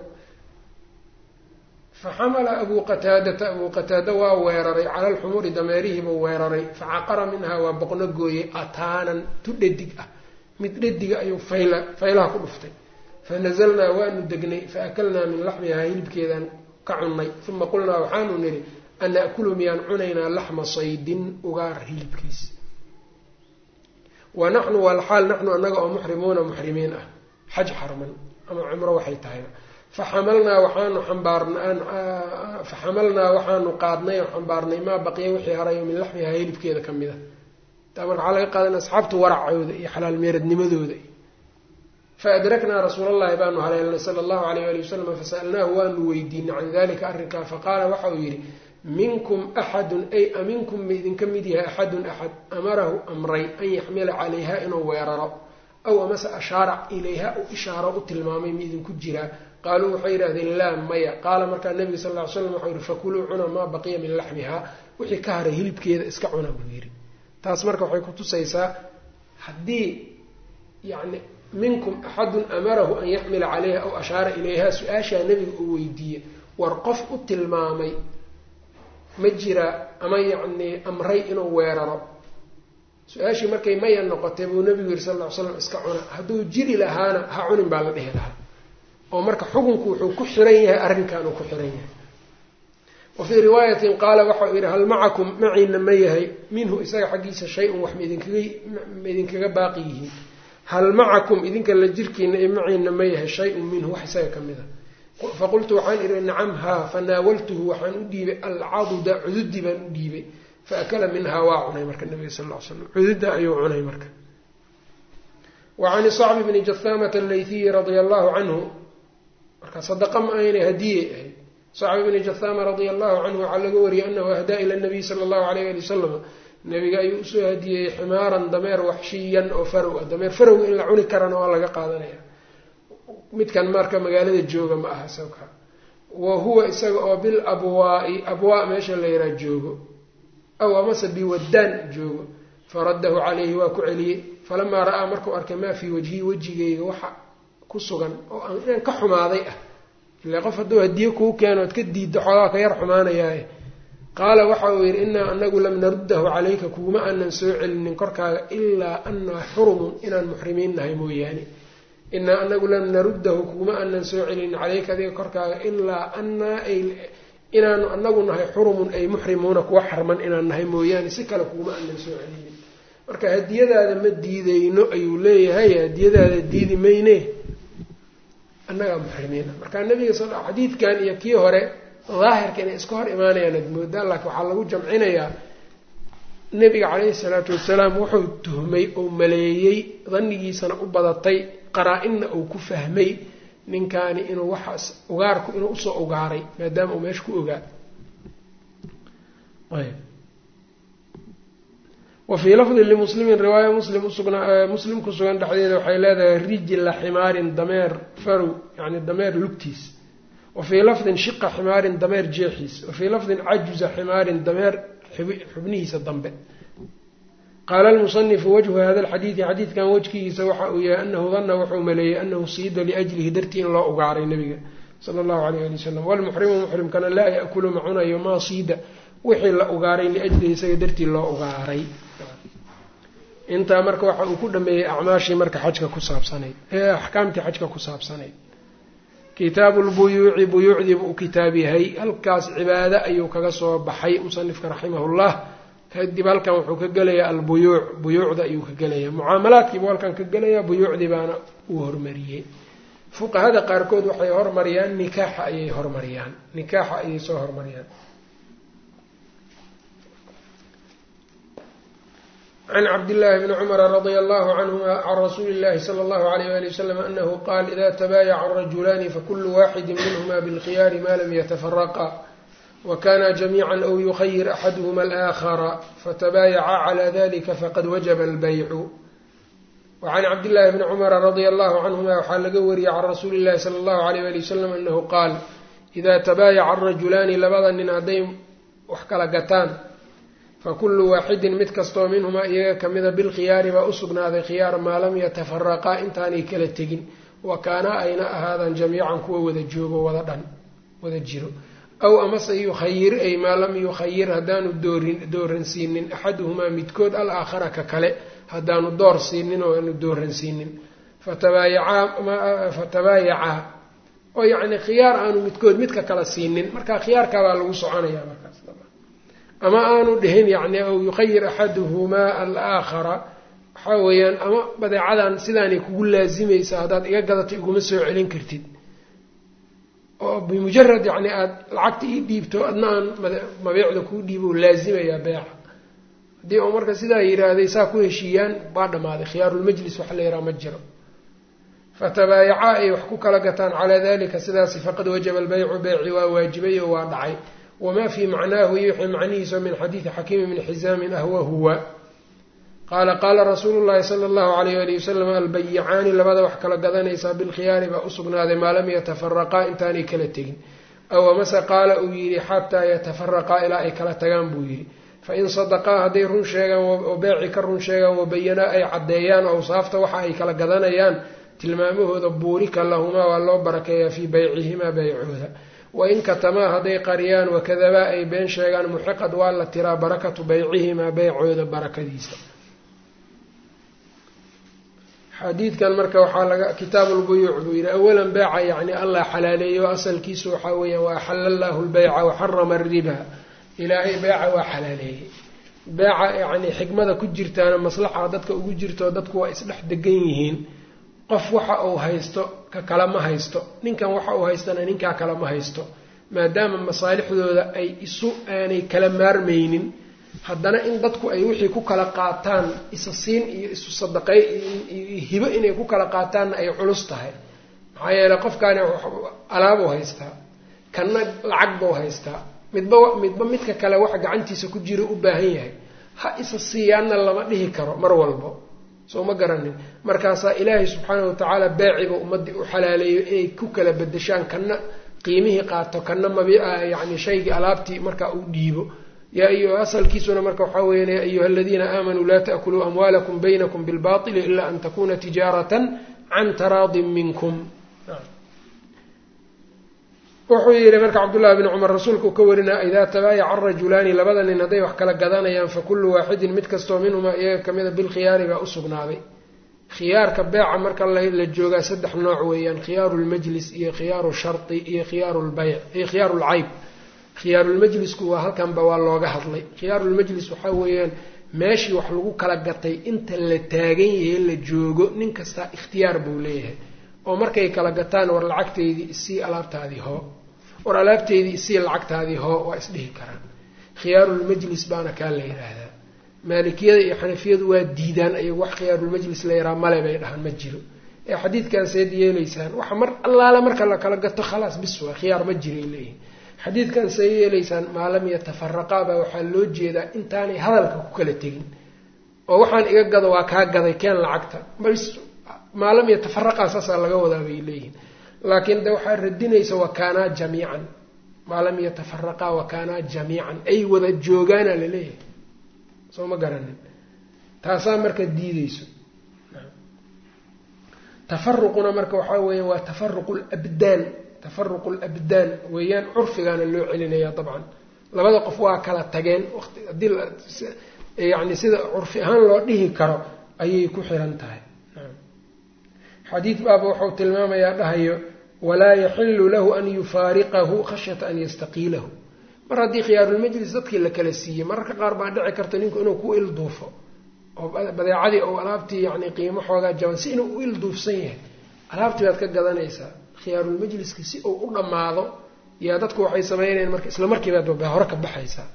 fa xamala abuu qataadata abuu qataada waa weeraray cala alxumuri dameerihiibuu weeraray fa caqara minhaa waa boqno gooyey ataanan tu dhadig ah mid dhadiga ayuu fayla faylaha ku dhuftay fa nazalnaa waanu degnay fa akalnaa min laxmihaa hilibkeedaan ka cunnay uma qulnaa waxaanu nidhi an na'kulu miyaan cunaynaa laxma saydin ugaar hilibkiis wa naxnu walxaal naxnu annaga oo muxrimuuna muxrimiin ah xaj xarman ama cumro waxay tahayba faxamalnaa waxaanu ambaarfaxamalnaa waxaanu qaadnay oo xambaarnay maa baqiya wixii harayo min laxmihaa hilibkeeda ka mid a taa marka waxaa laga qaadan asxaabta waracooda iyo xalaal meeradnimadooda fa adraknaa rasuulallahi baanu haleelnay sala allahu alayh ali wasalam fasa'alnaahu waanu weydiinay can dalika arrinkaa faqaala waxa uu yidhi minkum axadun ay aminkum ma idinka mid yahay axadun axad amarahu amray an yaxmila calayha inuu weeraro aw amase ashaara ilayha u ishaaro u tilmaamay ma idinku jiraa qaaluu waxay yidhahdeen laa maya qaala markaa nabiga sal ly slam waxau yihi fakuluu cuna maa baqiya min laxmihaa wixii ka haray hilibkeeda iska cuna buu yidhi taas marka waxay kutusaysaa haddii yani minkum axadun amarahu an yaxmila calayha aw ashaara ilayha su-aashaa nebiga uu weydiiyey war qof u tilmaamay ma jira ama yacnii amray inuu weeraro su-aashii markay maya noqotay buu nabigu yihi sal ll ly slam iska cuna hadduu jiri lahaana ha cunin baa la dhihi lahaa oo marka xukunku wuxuu ku xiran yahay arrinkan uu ku xiran yahay wa fii riwaayatin qaala waxa uu yidhi hal macakum maciina ma yahay minhu isaga xaggiisa shay-un wax maidinkaga ma idinkaga baaqi yihiin hal macakum idinka la jirkiina ee maciina ma yahay shay-un minhu wax isaga ka mid a faqultu waxaan idhi nacam haa fanaawaltuhu waxaan u dhiibay alcaduda cududi baan u dhiibay faakala minhaa waa cunay marka nabiga sal ll ly slam cududda ayuu cunay marka wa can sacbi bni jahaamata allaythiyi radia allahu canhu marka sadaqa ma aynay hadiyey ahayd sacbi bni jahaama radia allahu canhu waxaa laga wariyey anahu ahdaa ila nabiy sala allahu alayh ali wasalam nabiga ayuu usoo hadiyeyey ximaaran dameer waxshiyan oo farow ah dameer farowga in la cuni karana waa laga qaadanaya midkan marka magaalada jooga ma aha sawka wa huwa isaga oo bil abwaai abwaa meesha la yaraa joogo aw amase biwaddaan joogo faraddahu calayhi waa ku celiyey falamaa ra'aa markuu arkay maa fii wajhii wejigeyga waxa ku sugan oo aan inaan ka xumaaday ah ile qof hadduu hadiye kuu keeno ood ka diiddo xoogaa ka yar xumaanayaaye qaala waxa uu yidhi innaa anagu lam naruddahu calayka kuguma aanan soo celinin korkaaga ilaa annaa xurumun inaan muxrimiin nahay mooyaane inaa anagu lam naruddahu kuguma aanan soo celinin caleyka adiga korkaaga ilaa anaa ay inaanu anagu nahay xurumun ay muxrimuuna kuwa xarman inaan nahay mooyaane si kale kuguma aanan soo celinin marka hadiyadaada ma diideyno ayuu leeyahay hadiyadaada diidi mayne annagaa muxrimiina marka nabiga sal xadiidkan iyo kii hore daahirka inay iska hor imaanayaan ad moodaa laakiin waxaa lagu jamcinayaa nabiga caleyhi salaatu wasalaam wuxuu tuhmay oo maleeyey danigiisana u badatay qaraa-inna uu ku fahmay ninkaani inuu waxaas ugaarku inuu usoo ugaaray maadaama uu meesha ku ogaa wa fii lafdin limuslimin riwaaya muslim usugnaa muslim ku sugan dhexdeeda waxay leedahay rijla ximaarin dameer farow yani dameer lugtiis wa fii lafdin shiqa ximaarin dameer jeexiis wa fii lafdin cajuza ximaarin dameer xubnihiisa dambe qaala almusanifu wajhu hada alxadiidi xadiidkan wejkigiisa waxa uu yahay anahu dana wuxuu maleeyey anahu siida liajlihi dartii in loo ugaaray nabiga sala allahu alayh ali wasalam walmuxrimu muxrimkana laa yaakulu ma cunayo maa siida wixii la ugaaray liajlihi isaga dartii loo ugaaray intaa marka waxa uu ku dhameeyey acmaashii marka xajka ku saabsanayd ee axkaamtii xajka ku saabsanayd kitaabu lbuyuuci buyuucdiibu u kitaab yahay halkaas cibaado ayuu kaga soo baxay musanifka raximahullah kadib halkan wuxuu ka gelayaa albuyuuc buyuucda ayuu ka gelayaa mucaamalaadkiibuu halkan ka gelayaa buyuucdii baana uu hormariyey fuqahada qaarkood waxay hormariyaan nikaaxa ayay hormariyaan nikaaxa ayay soo hormariyaan can cabdillaahi bni cumara radia allahu canhuma can rasuuli illahi sala allahu alayh wali wasalam anahu qaal ida tabaayaca arajulaani fakulu waaxidi minhuma bilkhiyaari ma lam yatafaraqa wakana jamiica aw yukhayir axaduhuma alaakhara fatabaayaca cala dalika faqad wajaba albaycu wacan cabdillaahi bni cumara radia allahu canhuma waxaa laga wariyey can rasuuli illahi sala allahu alayh wali wasalam anahu qaal idaa tabaayaca arajulaani labada nin hadday wax kala gataan fakullu waaxidin mid kastoo minhumaa iyaga kamida bilkhiyaari baa usugnaaday khiyaar maa lam yatafaraqaa intaanay kala tegin wa kaanaa ayna ahaadaan jamiican kuwa wada joogo wada dhan wada jiro aw amase yukhayir ay maa lam yukhayir haddaanu doorin dooransiinin axaduhumaa midkood al aakhara ka kale haddaanu door siinin oo aanu dooransiinin fatabaayacaa oo yacni khiyaar aanu midkood midka kala siinin marka khiyaarkaabaa lagu soconayaa markaas ama aanu dhihin yacni aw yukhayir axaduhumaa alaakhara waxaa weeyaan ama badeecadan sidaanay kugu laasimaysa haddaad iga gadatay iguma soo celin kartid oo bimujarad yacni aada lacagta ii dhiibto adna aan mabeecda kuu dhiibo laasimayaa beeca haddii uu marka sidaa yidhaahday saa ku heshiiyaan baa dhammaaday khiyaarulmajlis waxa la yidhaha ma jiro fatabaayacaa ay wax ku kala gataan calaa dalika sidaasi faqad wajaba albaycu beyci waa waajibay oo waa dhacay wamaa fii macnaahu iyo wixii macnihiisa min xadiidi xakiimi bni xisaamin ahwa huwa qaala qaala rasuulu llahi sala allahu alayh ali wasalam albayicaani labada wax kala gadanaysaa bilkhiyaari baa usugnaaday maa lam yatafaraqaa intaanay kala tegin aw amase qaala uu yidhi xataa yatafaraqaa ilaa ay kala tagaan buu yidhi fain sadaqaa hadday run sheegaan oo beeci ka run sheegaan wabayanaa ay caddeeyaan awsaafta waxa ay kala gadanayaan tilmaamahooda buurika lahumaa waa loo barakeeyaa fii baycihimaa beycooda wain katamaa hadday qariyaan wakadabaa ay been sheegaan muxiqad waa la tiraa barakatu beycihimaa beycooda barakadiisa xadiidkan marka waxaa laga kitaabulbuyuuc buu yidhi awalan beeca yacni allah xalaaleeyo asalkiisu waxaa weeyaan wa axala allahu lbeyca waxarama ariba ilaahay beeca waa xalaaleeyey beeca yacni xikmada ku jirtaana maslaxa dadka ugu jirto dadku waa isdhex degan yihiin qof waxa uu haysto ka kale ma haysto ninkan waxa uu haystana ninkaa kale ma haysto maadaama masaalixdooda ay isu aanay kala maarmaynin haddana in dadku ay wixii ku kala qaataan isa siin iyo isu sadaqay iyo hibo inay ku kala qaataanna ay culus tahay maxaa yeeley qofkaani alaabuu haystaa kanna lacag buu haystaa midba midba midka kale waxa gacantiisa ku jira u baahan yahay ha isa siiyaanna lama dhihi karo mar walbo soo ma garanin markaasaa ilaahay subxaanahu watacaala beeciba ummaddii u xalaaleeyo inay ku kala bedeshaan kanna qiimihii qaato kanna mabi yacni shaygii alaabtii markaa uu dhiibo yaa iyo asalkiisuna marka waxaa weyan ya ayuha aladiina aamanuu laa ta'kuluu amwaalakum baynakum bilbaطili ila an takuna tijaaratan can taraadin minkum wuxuu yidhi marka cabdullahi bni cumar rasuulka uu ka warinaa idaa tabaayaca arajulaani labada nin hadday wax kala gadanayaan fakullu waaxidin mid kastoo minhumaa iyaga kamida bilkhiyaari baa usugnaaday khiyaarka beeca marka la joogaa saddex nooc weeyaan khiyaaru lmajlis iyo khiyaaru shardi iyo khiyaaru lbayc iyo khiyaaru lcayb khiyaarulmajlisku waa halkanba waa looga hadlay khiyaarulmajlis waxaa weeyaan meeshii wax lagu kala gatay inta la taagan yahay la joogo nin kastaa ikhtiyaar buu leeyahay oo markay kala gataan war lacagteydii isii alaabtaadii hoo war alaabteydii isii lacagtaadii hoo waa isdhihi karaan khiyaarulmajlis baana kaa la yidhaahdaa maalikiyada iyo xanafiyadu waa diidaan ayagu wax khiyaarulmajlis la yaraa male bay dhahaan ma jiro ee xadiidkan seed yeelaysaan waxa mar allaale marka la kala gato khalaas bis waa khiyaar ma jiray leeyihin xadiidkan see yeelaysaan maa lam yatafaraqaa baa waxaa loo jeedaa intaanay hadalka ku kala tegin oo waxaan iga gado waa kaa gaday keen lacagta bas maa lam yatafaraqaa saasaa laga wadaa bay leeyihin laakiin de waxaa radinaysa wakaanaa jamiican maa lam yatafaraqaa wakaanaa jamiican ay wada joogaana laleeyahay soo ma garanin taasaa marka diideyso tafaruquna marka waxaa weeya waa tafaruqu labdaan tafaruqu labdaan weeyaan curfigaana loo celinaya dabcan labada qof waa kala tageen wati haddii yani sida curfi ahaan loo dhihi karo ayay ku xiran tahay xadiid baaba wuxuu tilmaamayaa dhahayo walaa yaxilu lahu an yufaariqahu khashyata an yastaqiilahu mar haddii khiyaarulmajlis dadkii la kala siiyey mararka qaar baa dhici karta ninku inuu ku ilduufo oo badeecadii ou alaabtii yani qiimo xoogaa jaban si inuu u ilduufsan yahay alaabtii baad ka gadanaysaa khiyaarulmajliska si uu u dhammaado yaa dadku waxay sameynayaan marka isla markiibaad hore ka baxaysaa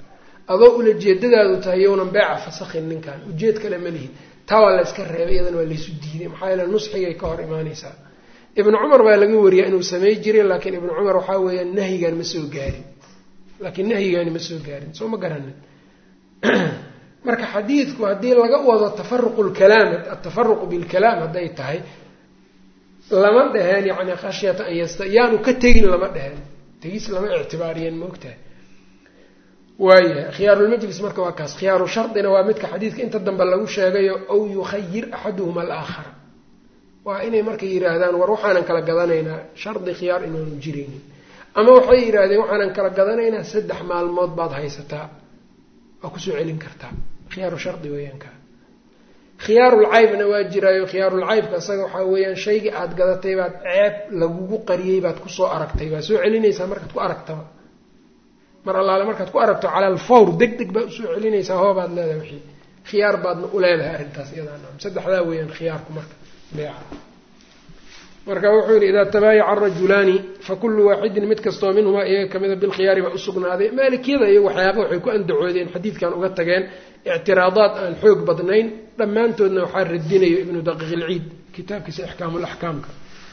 adoo ula jeedadaadu tahay yownan beeca fasakhin ninkan ujeed kale ma lihid taa waa la iska reebay iyadana waa laysu diiday maxaa yeele nusxigay ka hor imaanaysaa ibnu cumar baa laga wariyaa inuu samey jiray laakiin ibnu cumar waxaa weeyaan nahyigan ma soo gaarin laakiin nahyigaani ma soo gaarin soo ma garanin marka xadiidku haddii laga wado tafaruqu lkalaam atafaruqu bilkalaam hadday tahay lama dheheen yani khashyata an yasta yaanu ka tegin lama dheheen tegis lama ictibaariyeen maogtahay waayahay khiyaarulmajlis marka waa kaas khiyaaru shardina waa midka xadiidka inta dambe lagu sheegayo aw yukhayir axaduhuma alaakhara waa inay marka yidhaahdaan war waxaanan kala gadanaynaa shardi khiyaar inaanu jiraynin ama waxay yidhaahdeen waxaanan kala gadanaynaa saddex maalmood baad haysataa waa kusoo celin kartaa khiyaaru shardi weeyaan ka khiyaarulcaybna waa jiraayo khiyaarulcaybka isaga waxaa weeyaan shaygii aada gadatay baad ceeb lagugu qariyey baad kusoo aragtay waa soo celinaysaa markaad ku aragtaba mar allaale markaad ku aragto cala alfawr deg deg baad usoo celinaysaa hoobaad leedahay wixii khiyaar baadna u leedahay arrintaas iyadaa saddexdaa weeyaan khiyaarku marka beeca marka wuxuu yidhi idaa tabaayaca arajulaani fakulu waaxidin mid kastoo minhumaa iyaga kamida bilkhiyaari baa usugnaaday maalikiyada iyo waxyaaba waxay ku andacoodeen xadiidkan uga tageen ictiraadaad aan xoog badnayn dhammaantoodna waxaa radinayo ibnu daqiiq ilciid kitaabkiisa ixkaamulaxkaamka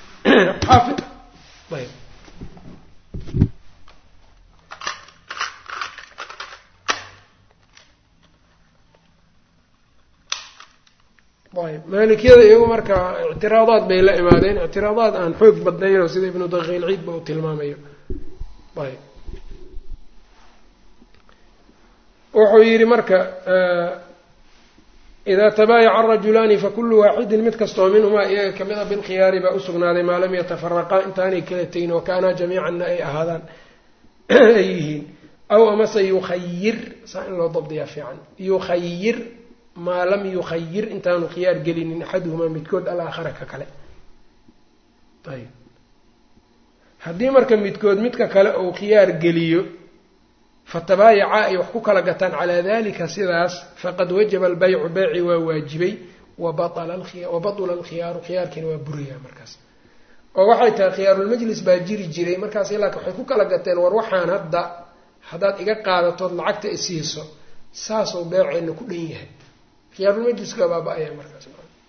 ayb ayb maalikiyada iyagu marka ictiraadaad bay la imaadeen ictiraadaad aan xoog badnaynoo sida ibnu daqiiq ilciid ba uu tilmaamayo ayb wuxuu yidhi marka idaa tabaayaca arajulaani fakulu waaxidin mid kastoo minhumaa iyaga kamida bilkhiyaari baa usugnaaday maa lam yatafaraqaa intaanay kala tegin wa kaanaa jamiicanna ay ahaadaan ay yihiin aw amase yukhayir saa in loo dabdiyaa fiican yukhayir maa lam yukhayir intaanu khiyaar gelinin axaduhumaa midkood alaakhara ka kale ayb haddii marka midkood midka kale uu khiyaar geliyo fatabaayaca ay wax ku kala gataan calaa dalika sidaas faqad wajaba albaycu beyci waa waajibay wa batula alkhiyaaru khiyaarkiina waa burayaa markaas oo waxay tahay khiyaarulmajlis baa jiri jiray markaas ilaakin waxay ku kala gateen war waxaan hadda haddaad iga qaadatood lacagta isiiso saasuu beeceenna ku dhan yahay khiyaarulmajliska baaba-aya markaas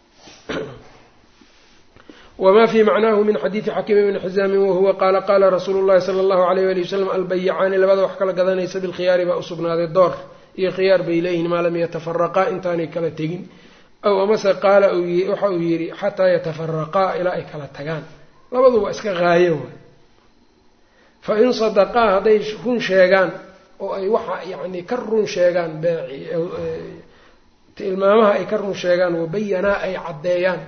wma fi macnahu min xadiidi xakiim bni xizaamin wahuwa qaala qaala rasuulu llahi sala allahu alayh ali wasalam albayicaani labada wax kala gadanaysa bilkhiyaari baa usugnaaday door iyo khiyaar bay leeyihiin maa lam yatafaraqaa intaanay kala tegin aw amase qaala waxa uu yidhi xataa yatafaraqaa ilaa ay kala tagaan labaduba iska haayo waay fa in sadaqaa hadday run sheegaan oo ay waxa yani ka run sheegaan tilmaamaha ay ka run sheegaan wabayanaa ay caddeeyaan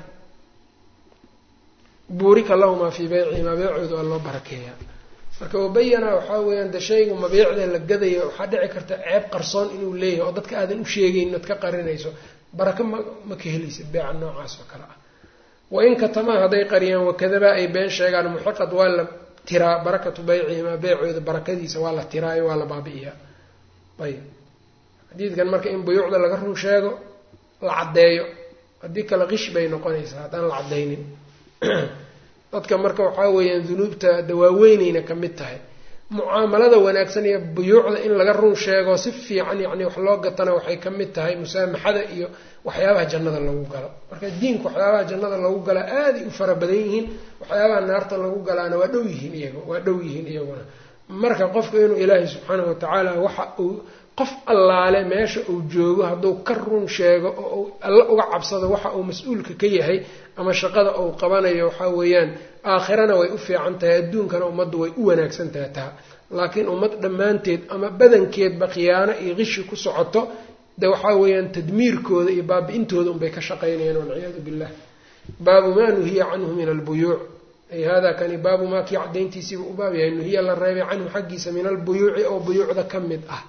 buurika lahumaa fii beycihimaa beecooda waa loo barakeeyaa marka wabayana waxaa weeyaan de shayga mabiicda la gadaya waxaa dhici karta ceeb qarsoon inuu leeyahay oo dadka aadan u sheegaynin oad ka qarinayso baraka ma ma ka helaysa beeca noocaas oo kale ah wain katamaa hadday qariyaan wakadabaa ay been sheegaan muxiqad waa la tiraa barakatu beycihimaa beecooda barakadiisa waa la tiraayo waa la baabi'iyaa ayb xadiidkan marka in buyuucda laga run sheego la caddeeyo haddii kale qish bay noqonaysaa haddaan la caddaynin dadka marka waxaa weeyaan dunuubta dawaaweyneyna ka mid tahay mucaamalada wanaagsan iyo buyuucda in laga run sheego si fiican yacni wax loo gatana waxay ka mid tahay musaamaxada iyo waxyaabaha jannada lagu galo marka diinku waxyaabaha jannada lagu galaa aaday u fara badan yihiin waxyaabaha naarta lagu galaana waa dhow yihiin iyaga waa dhow yihiin iyaguna marka qofka inuu ilaahay subxaanahu watacaala waxa uu qof allaale meesha uu joogo hadduu ka run sheego oo uu alla uga cabsado waxa uu mas-uulka ka yahay ama shaqada uu qabanayo waxaa weeyaan aakhirana way u fiican tahay adduunkana ummaddu way u wanaagsan tahay taa laakiin ummad dhammaanteed ama badankeedba khiyaano iyo qishi ku socoto de waxaa weeyaan tadmiirkooda iyo baabi-intooda unbay ka shaqaynayaan walciyaadu billah baabu maa nuhiya canhu min albuyuuc ay hada kani baabu maa kii cadayntiisiiba u baab yahay nuhiya la reebay canhu xaggiisa min albuyuuci oo buyuucda ka mid ah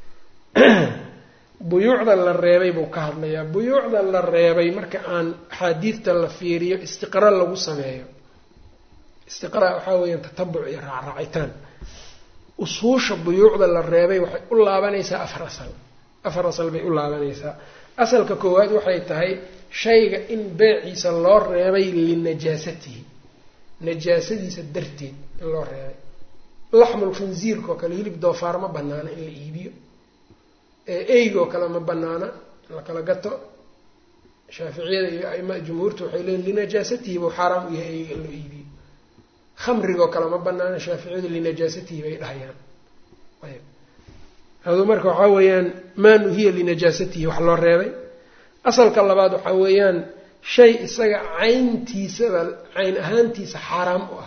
buyuucda la reebay buu ka hadlayaa buyuucda la reebay marka aan axaadiidta la fiiriyo istiqra lagu sameeyo istiqra waxaa weeyaan tatabuc iyo raacraacitaan usuusha buyuucda la reebay waxay u laabanaysaa afar asal afar asal bay u laabanaysaa asalka koowaad waxay tahay shayga in beeciisa loo reebay linajaasatihi najaasadiisa darteed in loo reebay laxmul khinsiirka oo kale hilib doofaar ma banaana in la iibiyo eygoo kale ma banaana la kala gato shaaficiyada iyo aima jumhuurta waxay leeyiin linajaasatihi buu xaaraam u yahay eyga in loo iibiyo khamrigoo kale ma banaana shaaficiyadu linajaasatihi bay dhahayaan ayb hadu marka waxaa weeyaan maa nuhiya linajaasatihi wax loo reebay asalka labaad waxaa weeyaan shay isaga cayntiisaba cayn ahaantiisa xaaraam u ah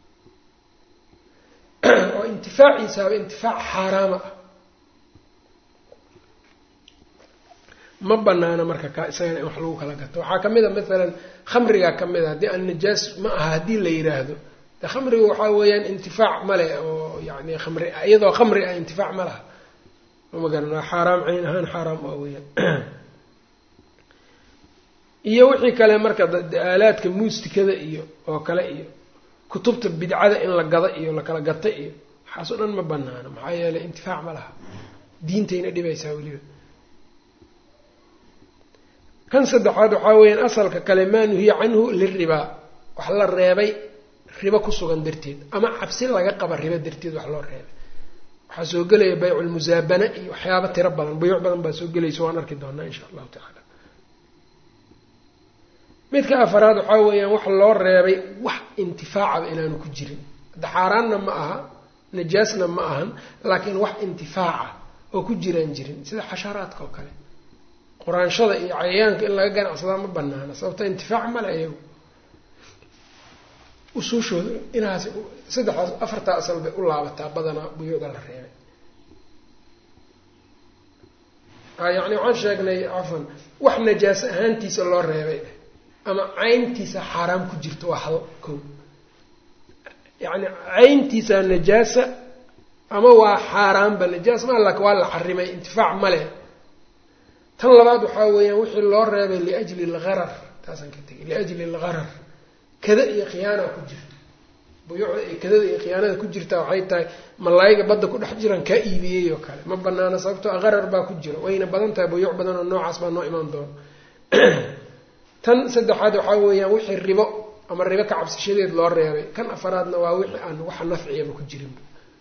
oo intifaaciisaaba intifaac xaaraama ah ma banaana marka kaa isagana in wax lagu kala gato waxaa ka mid a maalan khamrigaa ka mid a haddii aan najaas ma aha haddii la yidhaahdo de khamriga waxaa weeyaan intifaac male oo yani khamri iyadoo khamri ah intifaac ma laha ma garan xaaraam cayn ahaan xaaraam ah weyaan iyo wixii kale marka aalaadka muustikada iyo oo kale iyo kutubta bidcada in la gado iyo lakala gata iyo waxaas o dhan ma banaana maxaa yeelay intifaac ma laha diintayna dhibaysaa weliba kan saddexaad waxaa weeyaan asalka kale maa nuhiya canhu liribaa wax la reebay ribo ku sugan darteed ama cabsi laga qaba ribo darteed wax loo reebay waxaa soo gelaya bayculmusaabana iyo waxyaaba tiro badan buyuuc badan baa soo gelaysa waan arki doonaa insha allahu tacaala midka afaraad waxaa weeyaan wax loo reebay wax intifaacaba inaanu ku jirin hadda xaaraanna ma aha najaasna ma ahan laakiin wax intifaaca oo ku jiraan jirin sida xasharaadka oo kale quraanshada iyo cayayaanka in laga ganacsadaa ma banaana sababto intifaac male iyagu usuushooda inahaas saddexdaas afartaa asal bay u laabataa badanaa buyuucda la reebay yacni waxaan sheegnay cafan wax najaaso ahaantiisa loo reebay ama cayntiisa xaaraam ku jirto waa hal ko yacni cayntiisa najaasa ama waa xaaraanba najaas ma lak waa la xarimay intifaac male tan labaad waxaa weeyaan wixii loo reebay liajli algharar taasaan ka tegay liajli algharar kada iyo khiyaana ku jirta buyuucda iyo kadada iyo khiyaanada ku jirta waxay tahay malaayiga badda ku dhex jiran kaa iibiyey oo kale ma banaana sababtoo a qarar baa ku jira wayna badan tahay buyuuc badan oo noocaas baa noo imaan doona tan saddexaad waxaa weeyaan wixii ribo ama ribo ka cabsashadeed loo reebay kan afaraadna waa wixii aan waxa nafciyaba ku jirinba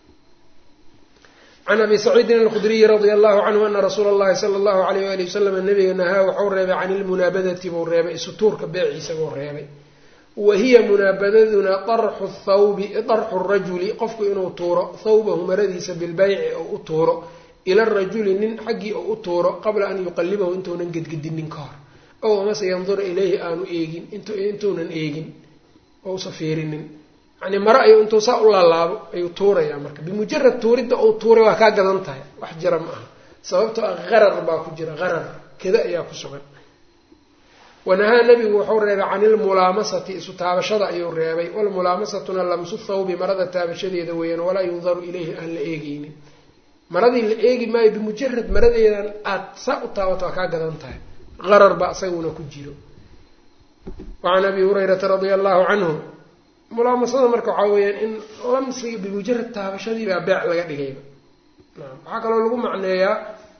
can abi saciidin alkhudriyi radia allahu canhu ana rasuula allahi sala allahu alayh wali wasalam nabiga nahaa waxau reebay can ilmunaabadati buu reebay isutuurka beeciisa buu reebay wa hiya munaabadaduna darxu thawbi darxu rajuli qofku inuu tuuro thawbahu maradiisa bilbayci oo u tuuro ila rajuli nin xaggii oo u tuuro qabla an yuqalibahu intuunan gedgedinin ka hor ow amase yandura ilayhi aanu eegin intuunan eegin ousa fiirinin yani mare ayuu intuu saa u laalaabo ayuu tuurayaa marka bimujarad tuuridda uu tuuray waa kaa gadan tahay wax jira ma aha sababtoo ah qarar baa ku jira qarar kada ayaa ku sugan wanahaa nabigu wuxuu reebay can ilmulaamasati isu taabashada ayuu reebay walmulaamasatuna lamsu thawbi marada taabashadeeda weeyaan walaa yundaru ilayhi aan la eegeynin maradii la eegi maayo bimujarad maradeedan aada saa u taabato waa kaa gadan tahay qarar baa isaguna ku jiro wacan abi hurayrata radia allahu canhu mulaamasada marka waxaa weeyaan in lamsiga bimujarad taabashadii baa beec laga dhigayba naam waxaa kaloo lagu macneeyaa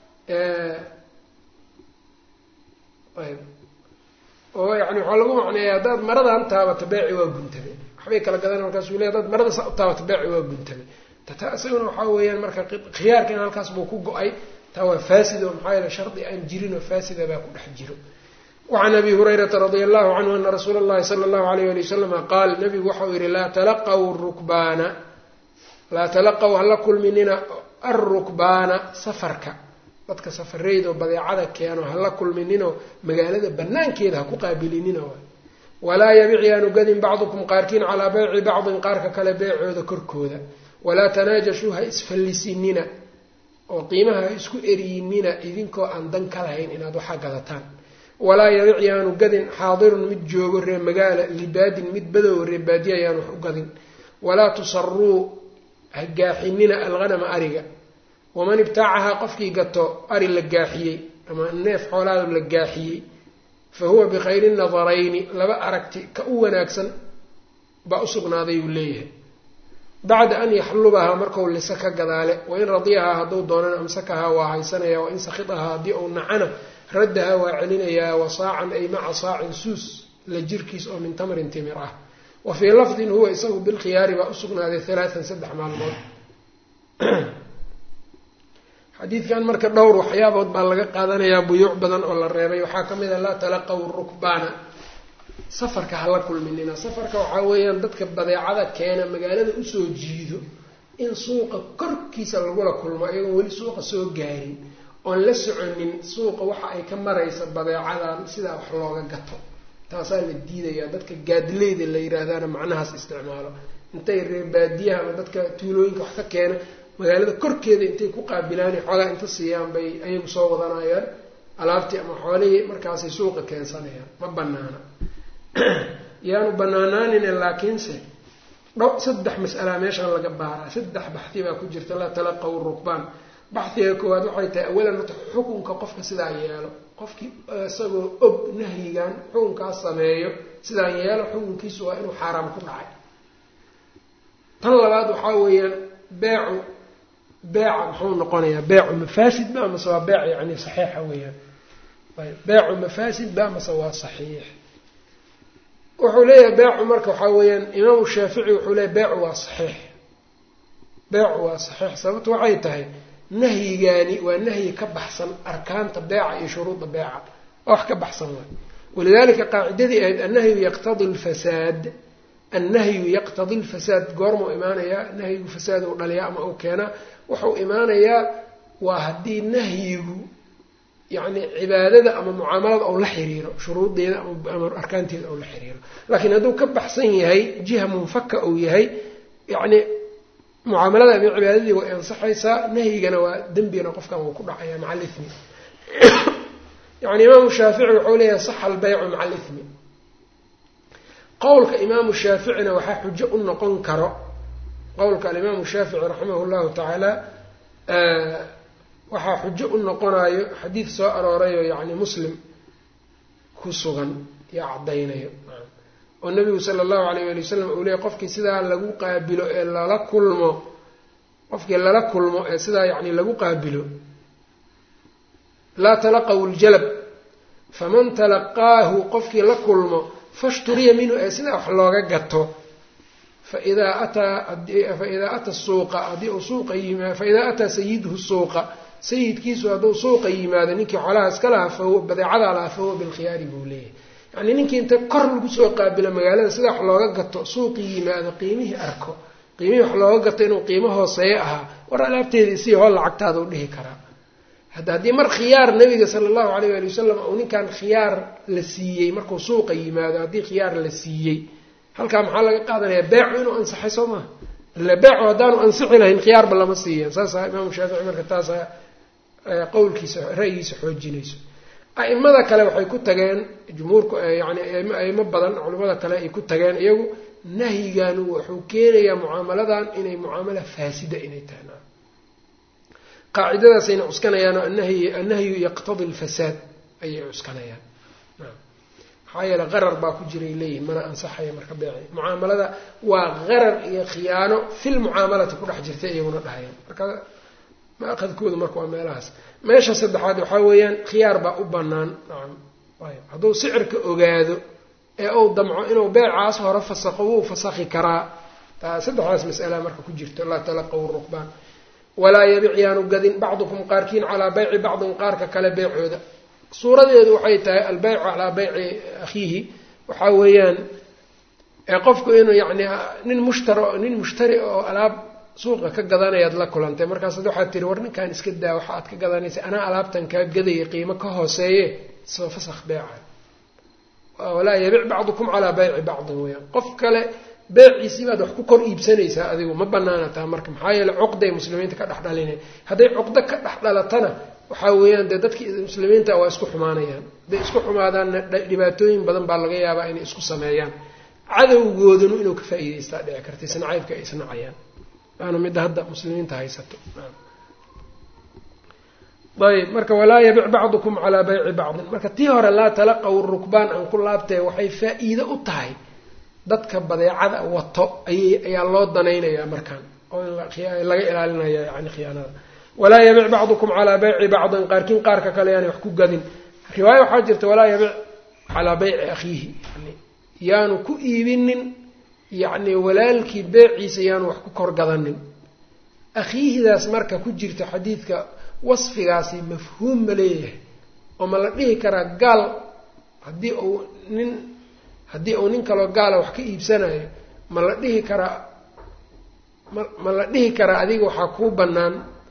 ayb oo yani waxaa lagu macneeyaa haddaad maradan taabato beeci waa guntame waxbay kala gadan markaasuu le hadaad marada saa u taabato beeci waa guntame tata isaguna waxaa weeyaan marka khiyaarkan halkaas buu ku go-ay taa waa faasid oo maxaa yeele shardi aan jirin oo faasida baa ku dhex jiro wacan abi hurayrata radia allahu canhu ana rasuula allahi sala allahu alayh ali wasalama qaal nabigu waxau yihi laa talaqaw rukbaana laa talaqaw hala kulminina alrukbaana safarka dadka safareyda oo badeecada keeno hala kulmininoo magaalada banaankeeda ha ku qaabilinina waay walaa yabic yaanu gadin bacdukum qaarkiin calaa beyci bacdin qaarka kale beecooda korkooda walaa tanaajashuu ha isfallisinina oo qiimaha ha isku eriyinina idinkoo aan dan ka lahayn inaad waxaa gadataan walaa yabic yaanu gadin xaadirun mid joogo ree magaala libaadin mid badow ree baadiya yaanu wax u gadin walaa tusaruu ha gaaxinina alghanama ariga waman ibtaacahaa qofkii gato ari la gaaxiyey ama neef xoolaada la gaaxiyey fa huwa bikhayri nadarayni laba aragti ka u wanaagsan baa usugnaaday uu leeyahay bacda an yaxlubahaa markau lisa ka gadaale wain radiyahaa hadduu doonana amsakahaa waa haysanaya wain sakhidahaa haddii uu nacana raddahaa waa celinayaa wa saacan ay maca saacin suus la jirkiis oo min tamrin timir ah wa fii lafdin huwa isagu bilkhiyaari baa usugnaaday halaatan saddex maalmood xadiidkan marka dhowr waxyaabood baa laga qaadanayaa buyuuc badan oo la reebay waxaa ka mid a laa talaqaw rukbaana safarka hala kulminina safarka waxaa weeyaan dadka badeecada keena magaalada usoo jiido in suuqa korkiisa lagula kulmo iyagoon weli suuqa soo gaarin oon la soconin suuqa waxa ay ka maraysa badeecadan sidaa wax looga gato taasaa la diidayaa dadka gaadileyda la yidhaahdaana macnahaas isticmaalo intay reer baadiyaha ama dadka tuulooyinka wax ka keena magaalada korkeeda intay ku qaabilaan xoogaa inta siiyaan bay ayagu soo wadanayaan alaabtii ama xoolihii markaasay suuqa keensanayaan ma banaana yaanu banaanaanine laakiinse dho saddex mas'alaa meeshaan laga baaraa saddex baxdi baa ku jirta laa talaqaw rukbaan baxdiga koowaad waxay tahay awalan horta xukunka qofka sidaa yeelo qofkii isagoo og nahyigan xukunkaas sameeyo sidaa yeelo xukunkiisu waa inuu xaaraam ku dhacay tan labaad waxaa weeyaan beecu beeca muxuu noqonayaa beecu mafaasid ba mase waa beec yani saxiixa weeyaan ayb beecu mafaasid ba mase waa saxiix wuxuu leeyahay beecu marka waxaa weeyaan imaamu shaafici wuxuu leeyahy beecu waa saxiix beecu waa saxiix sababtu waxay tahay nahyigaani waa nahyi ka baxsan arkaanta beeca iyo shuruudda beeca oo wax ka baxsan waay walidalika qaacidadii ahayd annahyu yaqtadi lfasaad annahyu yaqtadi lfasaad goormuu imaanayaa nahyigu fasaad uu dhaliyaa ama uu keenaa wuxuu imaanayaa waa haddii nahyigu yacni cibaadada ama mucaamalada ou la xiriiro shuruudeeda ama arkaanteeda ou la xiriiro laakiin hadduu ka baxsan yahay jiha munfaka uu yahay yacni mucaamalada ama cibaadadii way ansaxaysaa nahyigana waa dembigana qofkan wuu ku dhacaya maca alithmi yani imaamu shaafici wuxuu leeyahay saxa albeycu maca alithmi qowlka imaamu shaaficina waxaa xujo u noqon karo qowlka alimaamu shaafici raximah llahu tacaala waxaa xujo u noqonayo xadiid soo aroorayo yani muslim ku sugan iyo caddaynayo oo nabigu sala allahu alayh ali wasalam uu leeyay qofkii sidaa lagu qaabilo ee lala kulmo qofkii lala kulmo ee sidaa yani lagu qaabilo laa talaqaw ljalab faman talaqaahu qofkii la kulmo fashturiya minhu ee sidaa wax looga gato faidaa ataa faidaa ata suuqa haddii uu suuqa yimaa faidaa ataa sayiduhu suuqa sayidkiisu hadduu suuqa yimaado ninkii xoolaha iska lahaa fahuwa badeecadaa lahaa fahuwa bilkhiyaari buu leeyahay yacni ninkii inta kor lagu soo qaabilo magaalada sidaa wax looga gato suuqii yimaado qiimihii arko qiimihii wax looga gato inuu qiimo hooseeyo ahaa war alaabteeda isii hoo lacagtaada u dhihi karaa hadda haddii mar khiyaar nabiga sala allahu alayh ali wasalam uu ninkan khiyaar la siiyey markuu suuqa yimaado haddii khiyaar la siiyey halkaa maxaa laga qaadanayaa beecu inuu ansaxay soo maha ille beecu haddaanu ansixi lahayn khiyaarba lama siiyan saasa imaamu shaafici marka taasa qowlkiisa ra'yigiisa xoojinayso a'imada kale waxay ku tageen jumhuurku yani aimo badan culimmada kale ay ku tageen iyagu nahyigan wuxuu keenayaa mucaamaladan inay mucaamala faasida inay tahay qaacidadaasayna cuskanayaan anahyi annahyu yaqtadi lfasaad ayay cuskanayaan maxaa yeele qarar baa ku jiray leeyihin mana ansaxaya marka beeci mucaamalada waa qarar iyo khiyaano fil mucaamalati ku dhex jirta iyaguna dhahayaan marka maaqadkooda marka waa meelahaas meesha saddexaad waxaa weeyaan khiyaar baa u banaan nacam ayb hadduu sicirka ogaado ee uu damco inuu beecaas hore fasaqo wuu fasakhi karaa taa saddexdaas mas'ala marka ku jirto laa talaqaw rukbaan walaa yabic yaanu gadin bacdukum qaarkiin calaa bayci bacdin qaarka kale beecooda suuradeedu waxay tahay albeycu calaa beyci akhiihi waxaa weeyaan qofku inuu yacni nin mushtari nin mushtari oo alaab suuqa ka gadanayaad la kulantay markaasad waxaad tiri war ninkan iska daa waxa aad ka gadanaysa anaa alaabtan kaa gadaya qiimo ka hooseeye soo fasakh beeca walaa yabic bacdukum calaa bayci bacdin weyaan qof kale beeciisii baad wax ku kor iibsanaysaa adigu ma banaana taa marka maxaa yeele cuqday muslimiinta ka dhex dhalinay hadday cuqdo ka dhex dhalatana waxaa weeyaan dee dadkii muslimiinta waa isku xumaanayaan hadday isku xumaadaanna dhibaatooyin badan baa laga yaabaa inay isku sameeyaan cadowgoodanu inuu ka faa'iidaystaa dhici karta isnacaybka ay isnacayaan waana midda hadda muslimiinta haysato ayb marka walaa yabic bacdukum calaa bayci bacdin marka tii hore laa talaqaw rukbaan aan ku laabtee waxay faa-iido u tahay dadka badeecada wato ayay ayaa loo danaynayaa markaan oo in laga ilaalinaya yani khiyaanada walaa yabic bacdukum calaa bayci bacdin qaarkiin qaarka kale yaani wax ku gadin riwaayo waxaa jirta walaa yabic calaa bayci akhiihi yani yaanu ku iibinin yacni walaalkii beeciisa yaanu wax ku kor gadanin akhiihidaas marka ku jirta xadiidka wasfigaasi mafhuum ma leeyahay oo ma la dhihi karaa gaal haddii uu nin haddii uu nin kaloo gaala wax ka iibsanayo ma la dhihi karaa ma ma la dhihi karaa adiga waxaa kuu bannaan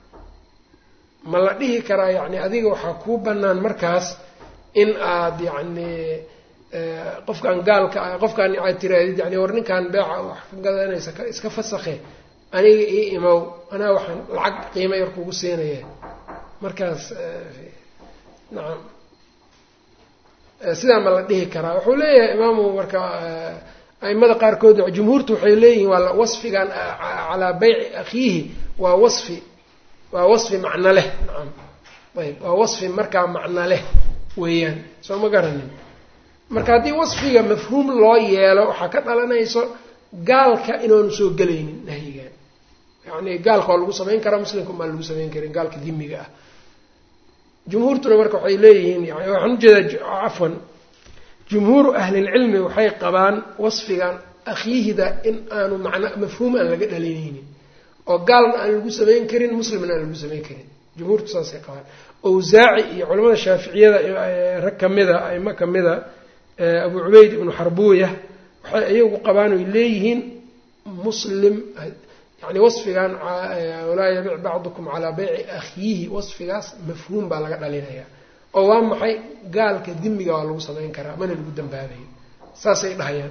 ma la dhihi karaa yacni adiga waxaa kuu bannaan markaas in aad yacni qofkaan gaalka ah qofkaan aad tiraadid yani war ninkaan beeca wax ka gadanaysa iska fasakhe aniga ii imow anaa waxaan lacag qiimo yar kugu siinaya markaas nacam sidaa ma la dhihi karaa wuxuu leeyahay imaamu marka aimada qaarkood jumhuurtu waxay leeyihiin waa wasfigan calaa beyci akhiihi waa wasfi waa wasfi macno leh nacam ayb waa wasfi markaa macno leh weeyaan soo ma garanin marka haddii wasfiga mafhuum loo yeelo waxaa ka dhalanayso gaalka inaanu soo gelaynin nahyigan yani gaalka waa lagu samayn karaa muslimka maa lagu samayn karin gaalka dimiga ah jumhuurtuna marka waxay leeyihiin yani waxaan ujeedaa cafwan jumhuuru ahlilcilmi waxay qabaan wasfigan akhiihida in aanu macna mafhuum aan laga dhalinaynin oo gaalna aan lagu samayn karin muslimna aan lagu samayn karin jumhuurtu saasay qabaan owsaaci iyo culamada shaaficiyada rag kamida aimo kamida abu cubayd ibnu xarbuuya waxay iyagu qabaan oy leeyihiin muslim yani wasfigan walaa yabic bacdukum calaa beyci akhiihi wasfigaas mafhuum baa laga dhalinaya oo waa maxay gaalka dimiga waa lagu samayn karaa mana lagu dambaabayo saasay dhahayaan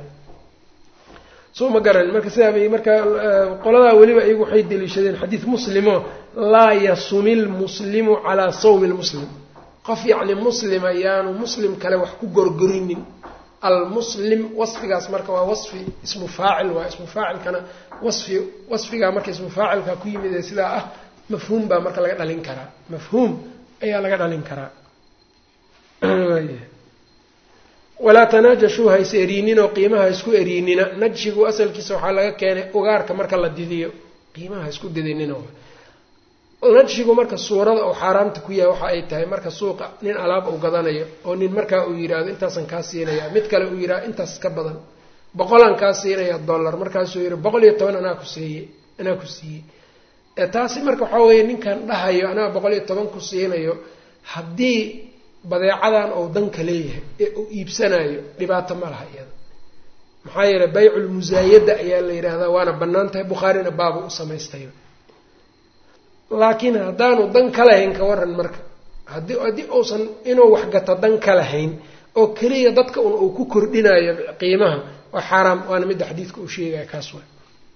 soo ma garan marka sidaabay marka qoladaa weliba iyagu waxay deliishadeen xadiid muslimo laa yasumi lmuslimu calaa sawmi lmuslim qof yacni muslim ayaanu muslim kale wax ku gorgorinin almuslim wasfigaas marka waa wasfi ismu faacil waa ismu faacilkana wasfi wasfigaa marka ismu faacilka ku yimid ee sidaa ah mafhuum baa marka laga dhalin karaa mafhuum ayaa laga dhalin karaa walaa tanaajashuu ha is eriininoo qiimaha isku eriinina najshigu asalkiisa waxaa laga keenay ugaarka marka la didiyo qiimaha isku didinina najshigu marka suurada uu xaaraamta ku yahay waxa ay tahay marka suuqa nin alaab uu gadanayo oo nin markaa uu yidhaahdo intaasan kaa siinaya mid kale uu yidhahdo intaas ka badan boqolaan kaa siinaya dollar markaasuu yidhi boqol iyo toban anaa ku siiye anaa ku siiyey taasi marka waxaa weeye ninkan dhahayo anaa boqol iyo toban ku siinayo haddii badeecadan ou danka leeyahay ee uu iibsanayo dhibaato ma laha iyada maxaa yeeley bayculmusaayada ayaa la yidhaahdaa waana bannaan tahay bukhaarina baaba u samaystayo laakiin haddaanu dan ka lahayn ka waran marka haddii haddii uusan inuu waxgato dan ka lahayn oo keliya dadka un uu ku kordhinayo qiimaha waa xaaraam waana midda xadiidka uu sheegaya kaas waa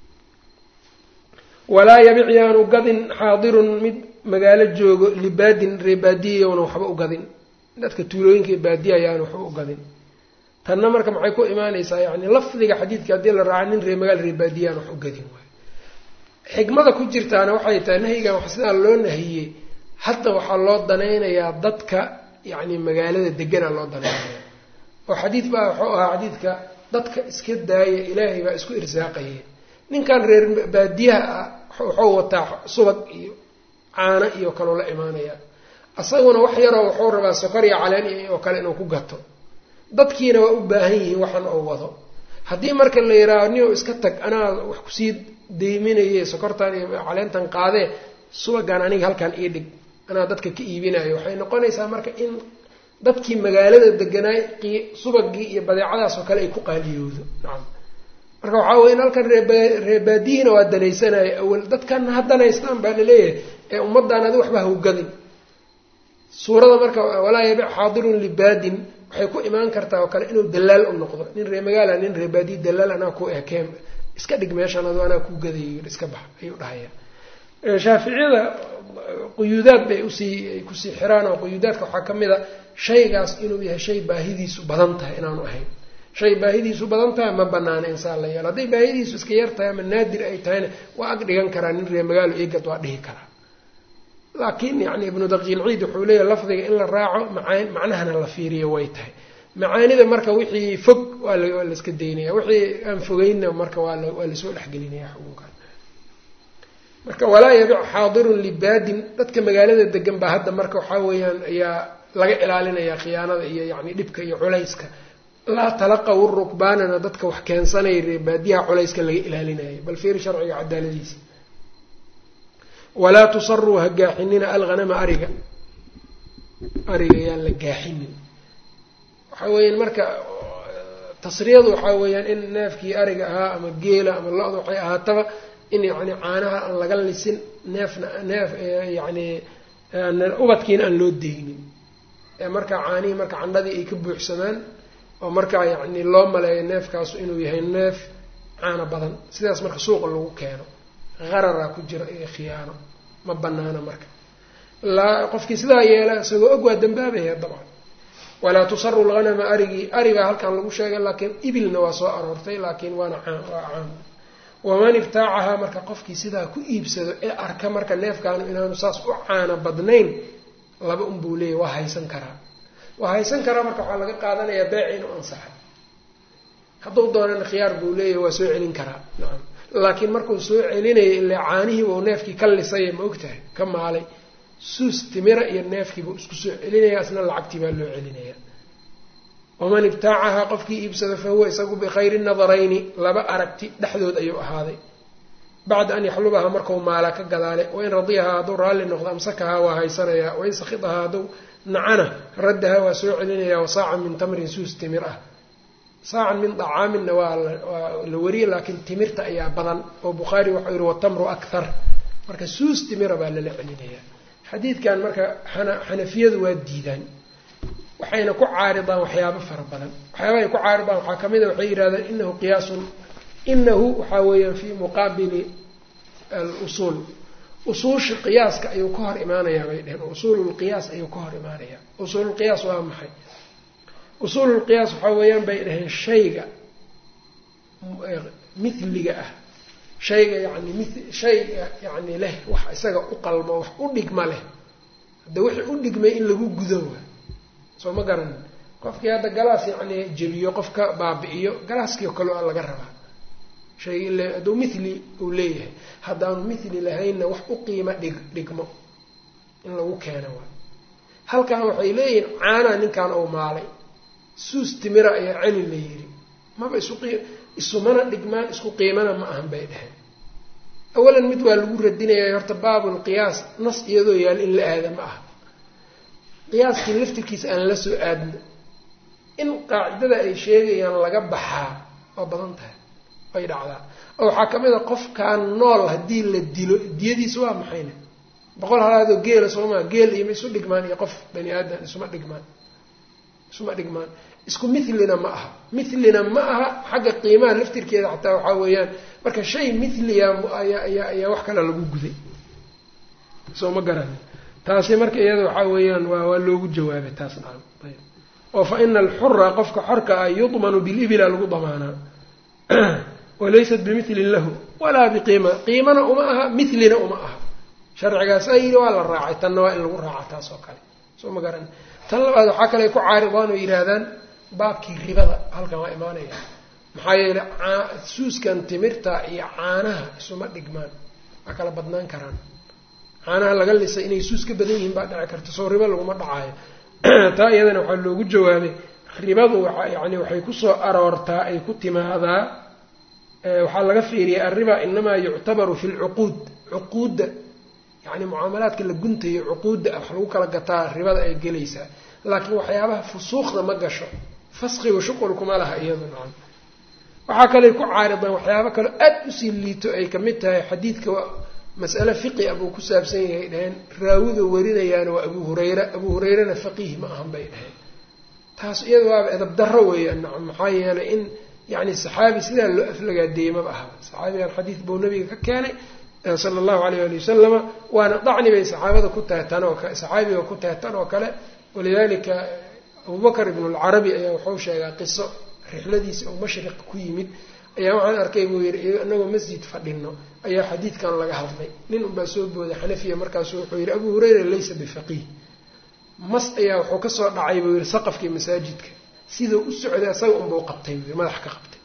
walaa yabic yaanu gadin xaadirun mid magaalo joogo libaadin reebaadiyayowna waxba u gadin dadka tuulooyinka iyo baadiya ayaanu waxba u gadin tanna marka maxay ku imaanaysaa yacni lafdiga xadiidka haddii la raaca nin ree magaal reebaadiyaan wax u gadin waayo xikmada ku jirtaana waxay tahay nahyigan wax sidaa loo nahiyey hadda waxaa loo danaynayaa dadka yacni magaalada deganaa loo danaynaya oo xadiid baa wuxuu ahaa xadiidka dadka iska daaya ilaahay baa isku irsaaqaya ninkan reer baadiyaha ah wuxuu wataa subag iyo caano iyo kaloo la imaanaya isaguna wax yaroo wuxuu rabaa sokor iyo caleen oo kale inuu ku gato dadkiina waa u baahan yihiin waxan oo wado haddii marka la yidhaaho nin iska tag anaa wax kusii deyminaye sokortan iyo caleentan qaadee subagaan aniga halkan ii dhig anaa dadka ka iibinayo waxay noqonaysaa marka in dadkii magaalada deganaay subagii iyo badeecadaas oo kale ay ku qaaliyoodo nacam marka waxaa weye in halkan reebaadiyihiina waa danaysanayo awal dadkana ha danaystaan baa laleeyahay ee ummaddan adi waxba hawgadin suurada marka walaa yabic xaadirun libaadin waxay ku imaan kartaa oo kale inuu dalaal u noqdo nin ree magaala nin reebaadiyi dalaal anaa ku ekeen iska dhig meeshan adu anaa ku gadayo iska bax ayuu dhahaya shaaficiyada quyuudaad bay usii kusii xiraan oo quyuudaadka waxaa ka mid a shaygaas inuu yahay shay baahidiisu badan tahay inaanu ahayn shay baahidiisu badan tahay ma banaana insaan la yeelo hadday baahidiisu iska yar tahay ama naadir ay tahayna waa ag dhigan karaa nin ree magaalo eegad waa dhihi karaa laakiin yani ibnu daqiilciid wuxuu leeyahay lafdiga in la raaco maa macnahana la fiiriyo way tahay macaanida marka wixii fog waa waa laiska daynaya wixii aan fogeynna marka waa waa lasoo dhexgelinaya xukunkan marka walaa yabic xaadirun libaadin dadka magaalada degan baa hadda marka waxaa weeyaan ayaa laga ilaalinaya khiyaanada iyo yani dhibka iyo culayska laa talaqaw rukbaanana dadka wax keensanaya reebaadiyaha culayska laga ilaalinayo bal fiiri sharciga cadaaladiisa walaa tusaruu ha gaaxinina alghanama ariga ariga yaan la gaaxinin waxaa weeyaan marka tasriyadu waxaa weeyaan in neefkii ariga ahaa ama geela ama lo-da waxay ahaataba in yacni caanaha aan laga lisin neefna neef yacni ubadkiina aan loo deynin ee markaa caanihii marka candhadii ay ka buuxsamaan oo markaa yacni loo maleeyo neefkaasu inuu yahay neef caana badan sidaas marka suuqa lagu keeno qararaa ku jira iyo khiyaano ma banaana marka laa qofkii sidaa yeela isagoo og waa dambaabaya dabcan walaa tusaru lghanama arigii arigaa halkan lagu sheegay laakiin ibilna waa soo aroortay laakiin waana caan waa caam waman ibtaacahaa marka qofkii sidaa ku iibsado ee arka marka neefkaanu inaanu saas u caana badnayn laba unbuu leeyahy waa haysan karaa waa haysan karaa marka waxaa laga qaadanayaa beeci inuu ansaxay hadduu doonana khiyaar buu leeyahy waa soo celin karaa nacam laakiin markuu soo celinaya ilaa caanihii uu neefkii ka lisaya ma ogtahay ka maalay suus timira iyo neefkiibuu isku soo celinaya isna lacagtii baa loo celinaya waman ibtaacahaa qofkii iibsada fa huwa isagu bikhayri nadarayni laba aragti dhexdood ayuu ahaaday bacda an yaxlubahaa markau maala ka gadaale wain radiyahaa hadduu raalli noqdo amsakahaa waa haysanayaa wain sakhidahaa hadduu nacana raddahaa waa soo celinayaa wa saacan min tamrin suus timir ah saacan min dacaaminna waa waa la wariyey laakiin timirta ayaa badan oo bukhaari waxau yihi watamru akhar marka suus timira baa lala celinayaa xadiidkan marka xanafiyadu waa diidaan waxayna ku caaridaan waxyaabo fara badan waxyaabaha ay ku caaridaan waxaa kamid a waxay yidhahdeen inahu qiyaasun inahu waxaa weeyaan fii muqaabili alusuul usuusha qiyaaska ayuu ka hor imaanayaa bay dheheen usuululqiyaas ayuu ka hor imaanayaa usuululqiyaas waa maxay usuululqiyaas waxaa weeyaan bay dhaheen shayga mithliga ah shayga yani mi shayga yani leh wax isaga u qalmo wax u dhigma leh hadda wixii u dhigmay in lagu gudo waa soo ma garanin qofkii hadda galaas yacni jebiyo qofka baabi'iyo galaaskii oo kale a laga rabaa shay le hadduu mithli uu leeyahay haddaanu mithli lahaynna wax u qiimo dhig dhigmo in lagu keeno waa halkan waxay leeyihiin caanaa ninkan ou maalay suus timira ayaa celi la yidhi maba isu qii isumana dhigmaan isku qiimana ma ahan bay dheheen awalan mid waa lagu radinaya horta baabul qiyaas nas iyadoo yaal in la aada ma aha qiyaaskii laftirkiisa aan la soo aadno in qaacidada ay sheegayaan laga baxaa waa badan tahay ay dhacdaa oo waxaa ka mid a qofkaan nool haddii la dilo diyadiisa waa maxayna boqol halaadoo geela soomaa geel iyo ma isu dhigmaan iyo qof bani aadam isuma dhigmaan isuma dhigmaan isku mithlina ma aha mithlina ma aha xagga qiimaha laftirkeeda xataa waxaa weeyaan marka shay mithliya ayaa ayaa ayaa wax kale lagu guday soo ma garani taasi marka iyada waxaa weeyaan waa waa loogu jawaabay taas nacam ayb oo fa ina alxura qofka xorka ah yudmanu bilibila lagu damaanaa walaysat bimilin lahu walaa biqiima qiimana uma aha milina uma aha sharcigaas a yidhi waa la raacay tanna waa in lagu raaca taas oo kale soo ma garan tan labaad waxaa kale ku caaridaan oo yidhaahdaan baabkii ribada halkan waa imaanaya maxaa yeele suuskan timirta iyo caanaha isuma dhigmaan waa kala badnaan karaan caanaha laga lisay inay suus ka badan yihiin baa dhici karta soo ribo laguma dhacaayo taa iyadana waxaa loogu jawaabay ribadu waa yani waxay kusoo aroortaa ay ku timaadaa waxaa laga fiiriyay arriba inamaa yuctabaru fi lcuquud cuquudda yani mucaamalaadka la guntayo cuquudda wax lagu kala gataa ribada ay gelaysaa laakiin waxyaabaha fusuuqda ma gasho faskigu shuqulkuma laha iyadu nacam waxaa kaley ku caaridaan waxyaaba kaleo aad usii liito ay kamid tahay xadiidka mas'ale fiqi a buu ku saabsan yahay dhaheen raawida warinayaana waa abu hurayra abu hurayrana faqiih ma ahan bay dhaheen taas iyada waaba edab darro weeyaan nacam maxaa yeelay in yani saxaabi sidaa loo aflagaadeeyey maba aha saxaabigan xadiid buu nabiga ka keenay sala allahu alayh ali wasalama waana dacni bay saxaabada ku tahay tan oo kale saxaabiga ku tahay tan oo kale walidalika abubakr ibn lcarabi ayaa wuxuu sheegaa qiso rixladiisa oo mashriq ku yimid ayaa waxaan arkay buu yidhi inagoo masjid fadhino ayaa xadiidkan laga hadlay nin unbaa soo booday xanafiya markaasu wuxuu yidhi abu hurayra laysa bifaqiih mas ayaa wuxuu kasoo dhacay buu yidhi saqafkii masaajidka siduu u socday asaga unbuu qabtay buu yii madax ka qabtay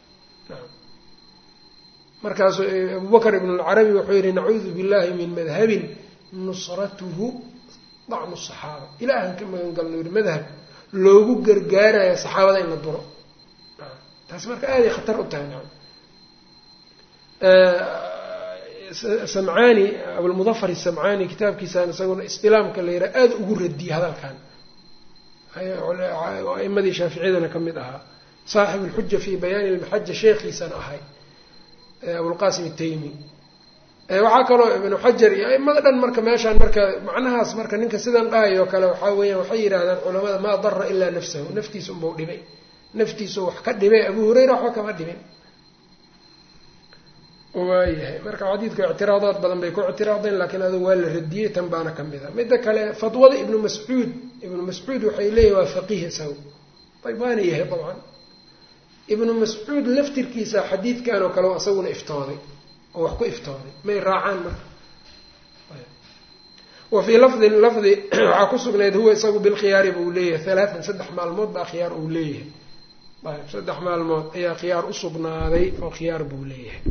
markaasuu abubakr ibn lcarabi wuxuu yidhi nacuudu billahi min madhabin nusratuhu dacnu saxaaba ilaahan ka magan galno yidhi madhab loogu gargaarayo saxaabada in la duro taas marka aaday khatar u tahay nacam samcaani abulmudafar isamcaani kitaabkiisaan isaguna istilaamka la yidhaha aada ugu radiyey hadalkan aimadii shaaficiyadana ka mid ahaa saaxib alxuja fi bayaani lmaxaja sheekhiisana ahay abulqasim ataymi waxaa kaloo ibnu xajar iyo aimada dhan marka meeshaan marka macnahaas marka ninka sidan dhahayoo kale waxaa weeyaan waxay yidhahdaan culamada maa dara ilaa nafsahu naftiisa unbau dhibay naftiisu wax ka dhibay abu hurayra waxba kama dhibin waayahay marka xadiidka ictiraadaad badan bay ku ictiraadeen laakiin adu waa la radiyey tan baana ka mid a midda kale fatwada ibnu mascuud ibnu mascuud waxay leeyihin waa faqiih isaga ayb waana yahay dabcan ibnu mascuud laftirkiisa xadiidkan oo kale isaguna iftooday oo wax ku iftooday may raacaan marka wa fii lafdin lafdi waxaa ku sugnayd huwa isagu bilkhiyaari buu leeyahay halaatan saddex maalmood baa khiyaar uu leeyahay ayb saddex maalmood ayaa khiyaar usugnaaday oo khiyaar buu leeyahay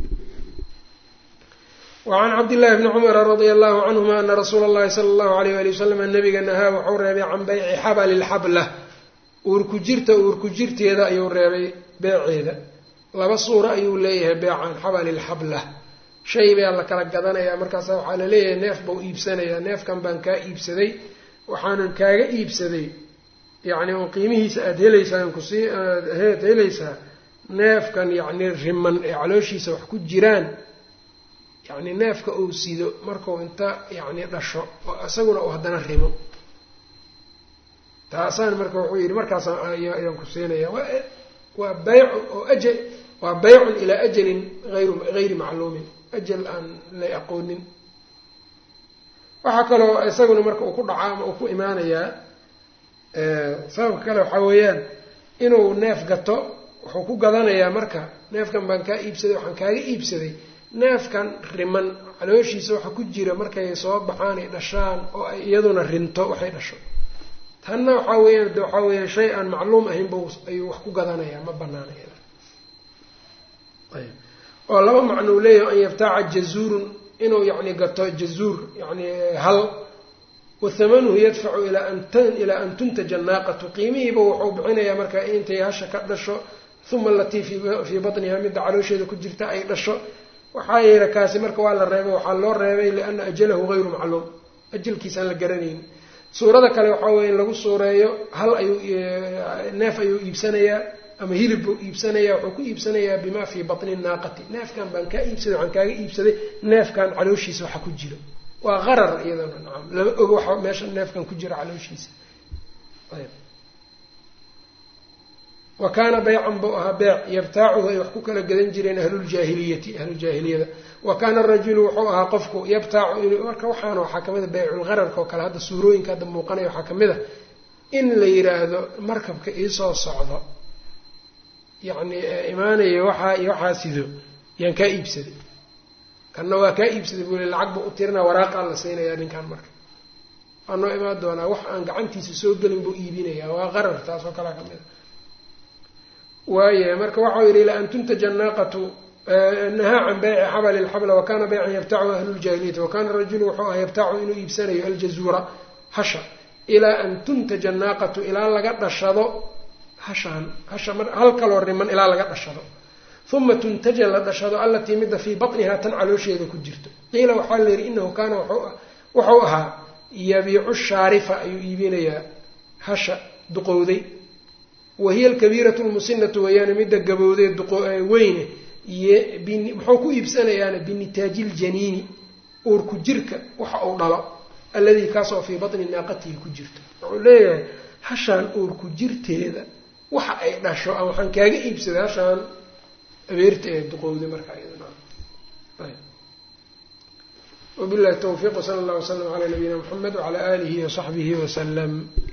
wacan cabdillahi bni cumara radia allahu canhuma ana rasuula allahi sala allahu alayh ali wasalam nabiga nahaa wuxuu reebay can bayci xabali lxabla uurku jirta uurku jirteeda ayuu reebay beeceeda laba suuro ayuu leeyahay beecan xabali lxabla shay baa la kala gadanayaa markaasa waxaa la leeyahay neef bau iibsanayaa neefkan baan kaa iibsaday waxaanan kaaga iibsaday yacni oo qiimihiisa aada helaysaa kusii aad helaysaa neefkan yacni riman ee calooshiisa wax ku jiraan yacni neefka uu sido markuu inta yacni dhasho oo isaguna uu haddana rimo taasaan marka wuxuu yidhi markaasaan ayaan ku siinaya waa waa baycun oo ajal waa baycun ilaa ajalin ayru hayri macluumin ajal aan la aqoonin waxaa kaloo isaguna marka uu ku dhacaa ama uu ku imaanayaa sababka kale waxaa weeyaan inuu neef gato wuxuu ku gadanayaa marka neefkan baan kaa iibsaday waxaan kaaga iibsaday neefkan riman calooshiisa waxa ku jira markay soo baxaan ay dhashaan oo ay iyaduna rinto waxay dhasho tanna waxaa weeyaan de waxaa weeyaan shay aan macluum ahaynba ayuu wax ku gadanayaa ma banaanaya ayb oo laba macnuu leeyahay an yaftaaca jazuurun inuu yacni gato jazuur yani hal wathamanuhu yadfacu ilaa an ilaa an tuntaja naaqatu qiimihiiba wuxuu bixinayaa marka intay hasha ka dhasho uma alatii fii batniha midda caloosheeda ku jirta ay dhasho waxaa yeela kaasi marka waa la reebay waxaa loo reebay liana ajalahu hayru macluum ajalkiisaan la garanayn suurada kale waxaa weeye in lagu suureeyo hal ayuu neef ayuu iibsanayaa ama hilib buu iibsanayaa wuxuu ku iibsanayaa bima fii batni naaqati neefkan baan kaa iibsaday waxaan kaaga iibsaday neefkan calooshiisa waxa ku jiro waa qarar iyadana nacam lama ogo waxa meesha neefkan ku jira calooshiisa ayb wa kaana baycan buu ahaa beec yabtaacuhu ay wax ku kala gadan jireen ahluljaahiliyati ahlujaahiliyada wa kaana arajulu wuxuu ahaa qofku yabtaacu inuu marka waxaana waxaa kamid a bayculgararka oo kale hadda suurooyinka hadda muuqanaya waxaa kamid a in la yiraahdo markabka iisoo socdo yacni imaanaya waxaa iyo waxaa sido yaan kaa iibsaday kanna waa kaa iibsaday buu le lacag buu u tirinaa waraaqaa la siinayaa ninkan marka waa noo imaan doonaa wax aan gacantiisa soo gelin buu iibinayaa waa qarar taas oo kalea kamid a waayahay marka waxau yidhi ilaa an tuntaja naaqatu nahaa can bayci xabali lxabla wakana baycan yabtachu ahlu ljaahiliyati wakana rajulu wuxuu aha yabtacu inuu iibsanayo aljazuura hasha ilaa an tuntaja naaqatu ilaa laga dhashado hashaan hasha hal kaloo riman ilaa laga dhashado uma tuntaja la dhashado allatii midda fii batnihaa tan caloosheeda ku jirto qiila waxaa la yidhi inahu kaana wuxuu ahaa yabiicu shaarifa ayuu iibinayaa hasha duqowday wahiya alkabiiratu lmusinatu weeyaane midda gabowdee weyne muxuu ku iibsanayaana binitaaji ljaniini uurku jirka waxa uu dhalo alladii kaasoo fii batni naaqatihi ku jirto wuxuu leeyahay hashaan uurku jirteeda waxa ay dhasho a waxaan kaaga iibsaday hashaan abeerta ee duqowday markaa wabillahi tawfiiq wsala allah wslam calaa nabiyina muxamed wacala aalihi wasaxbihi wasalam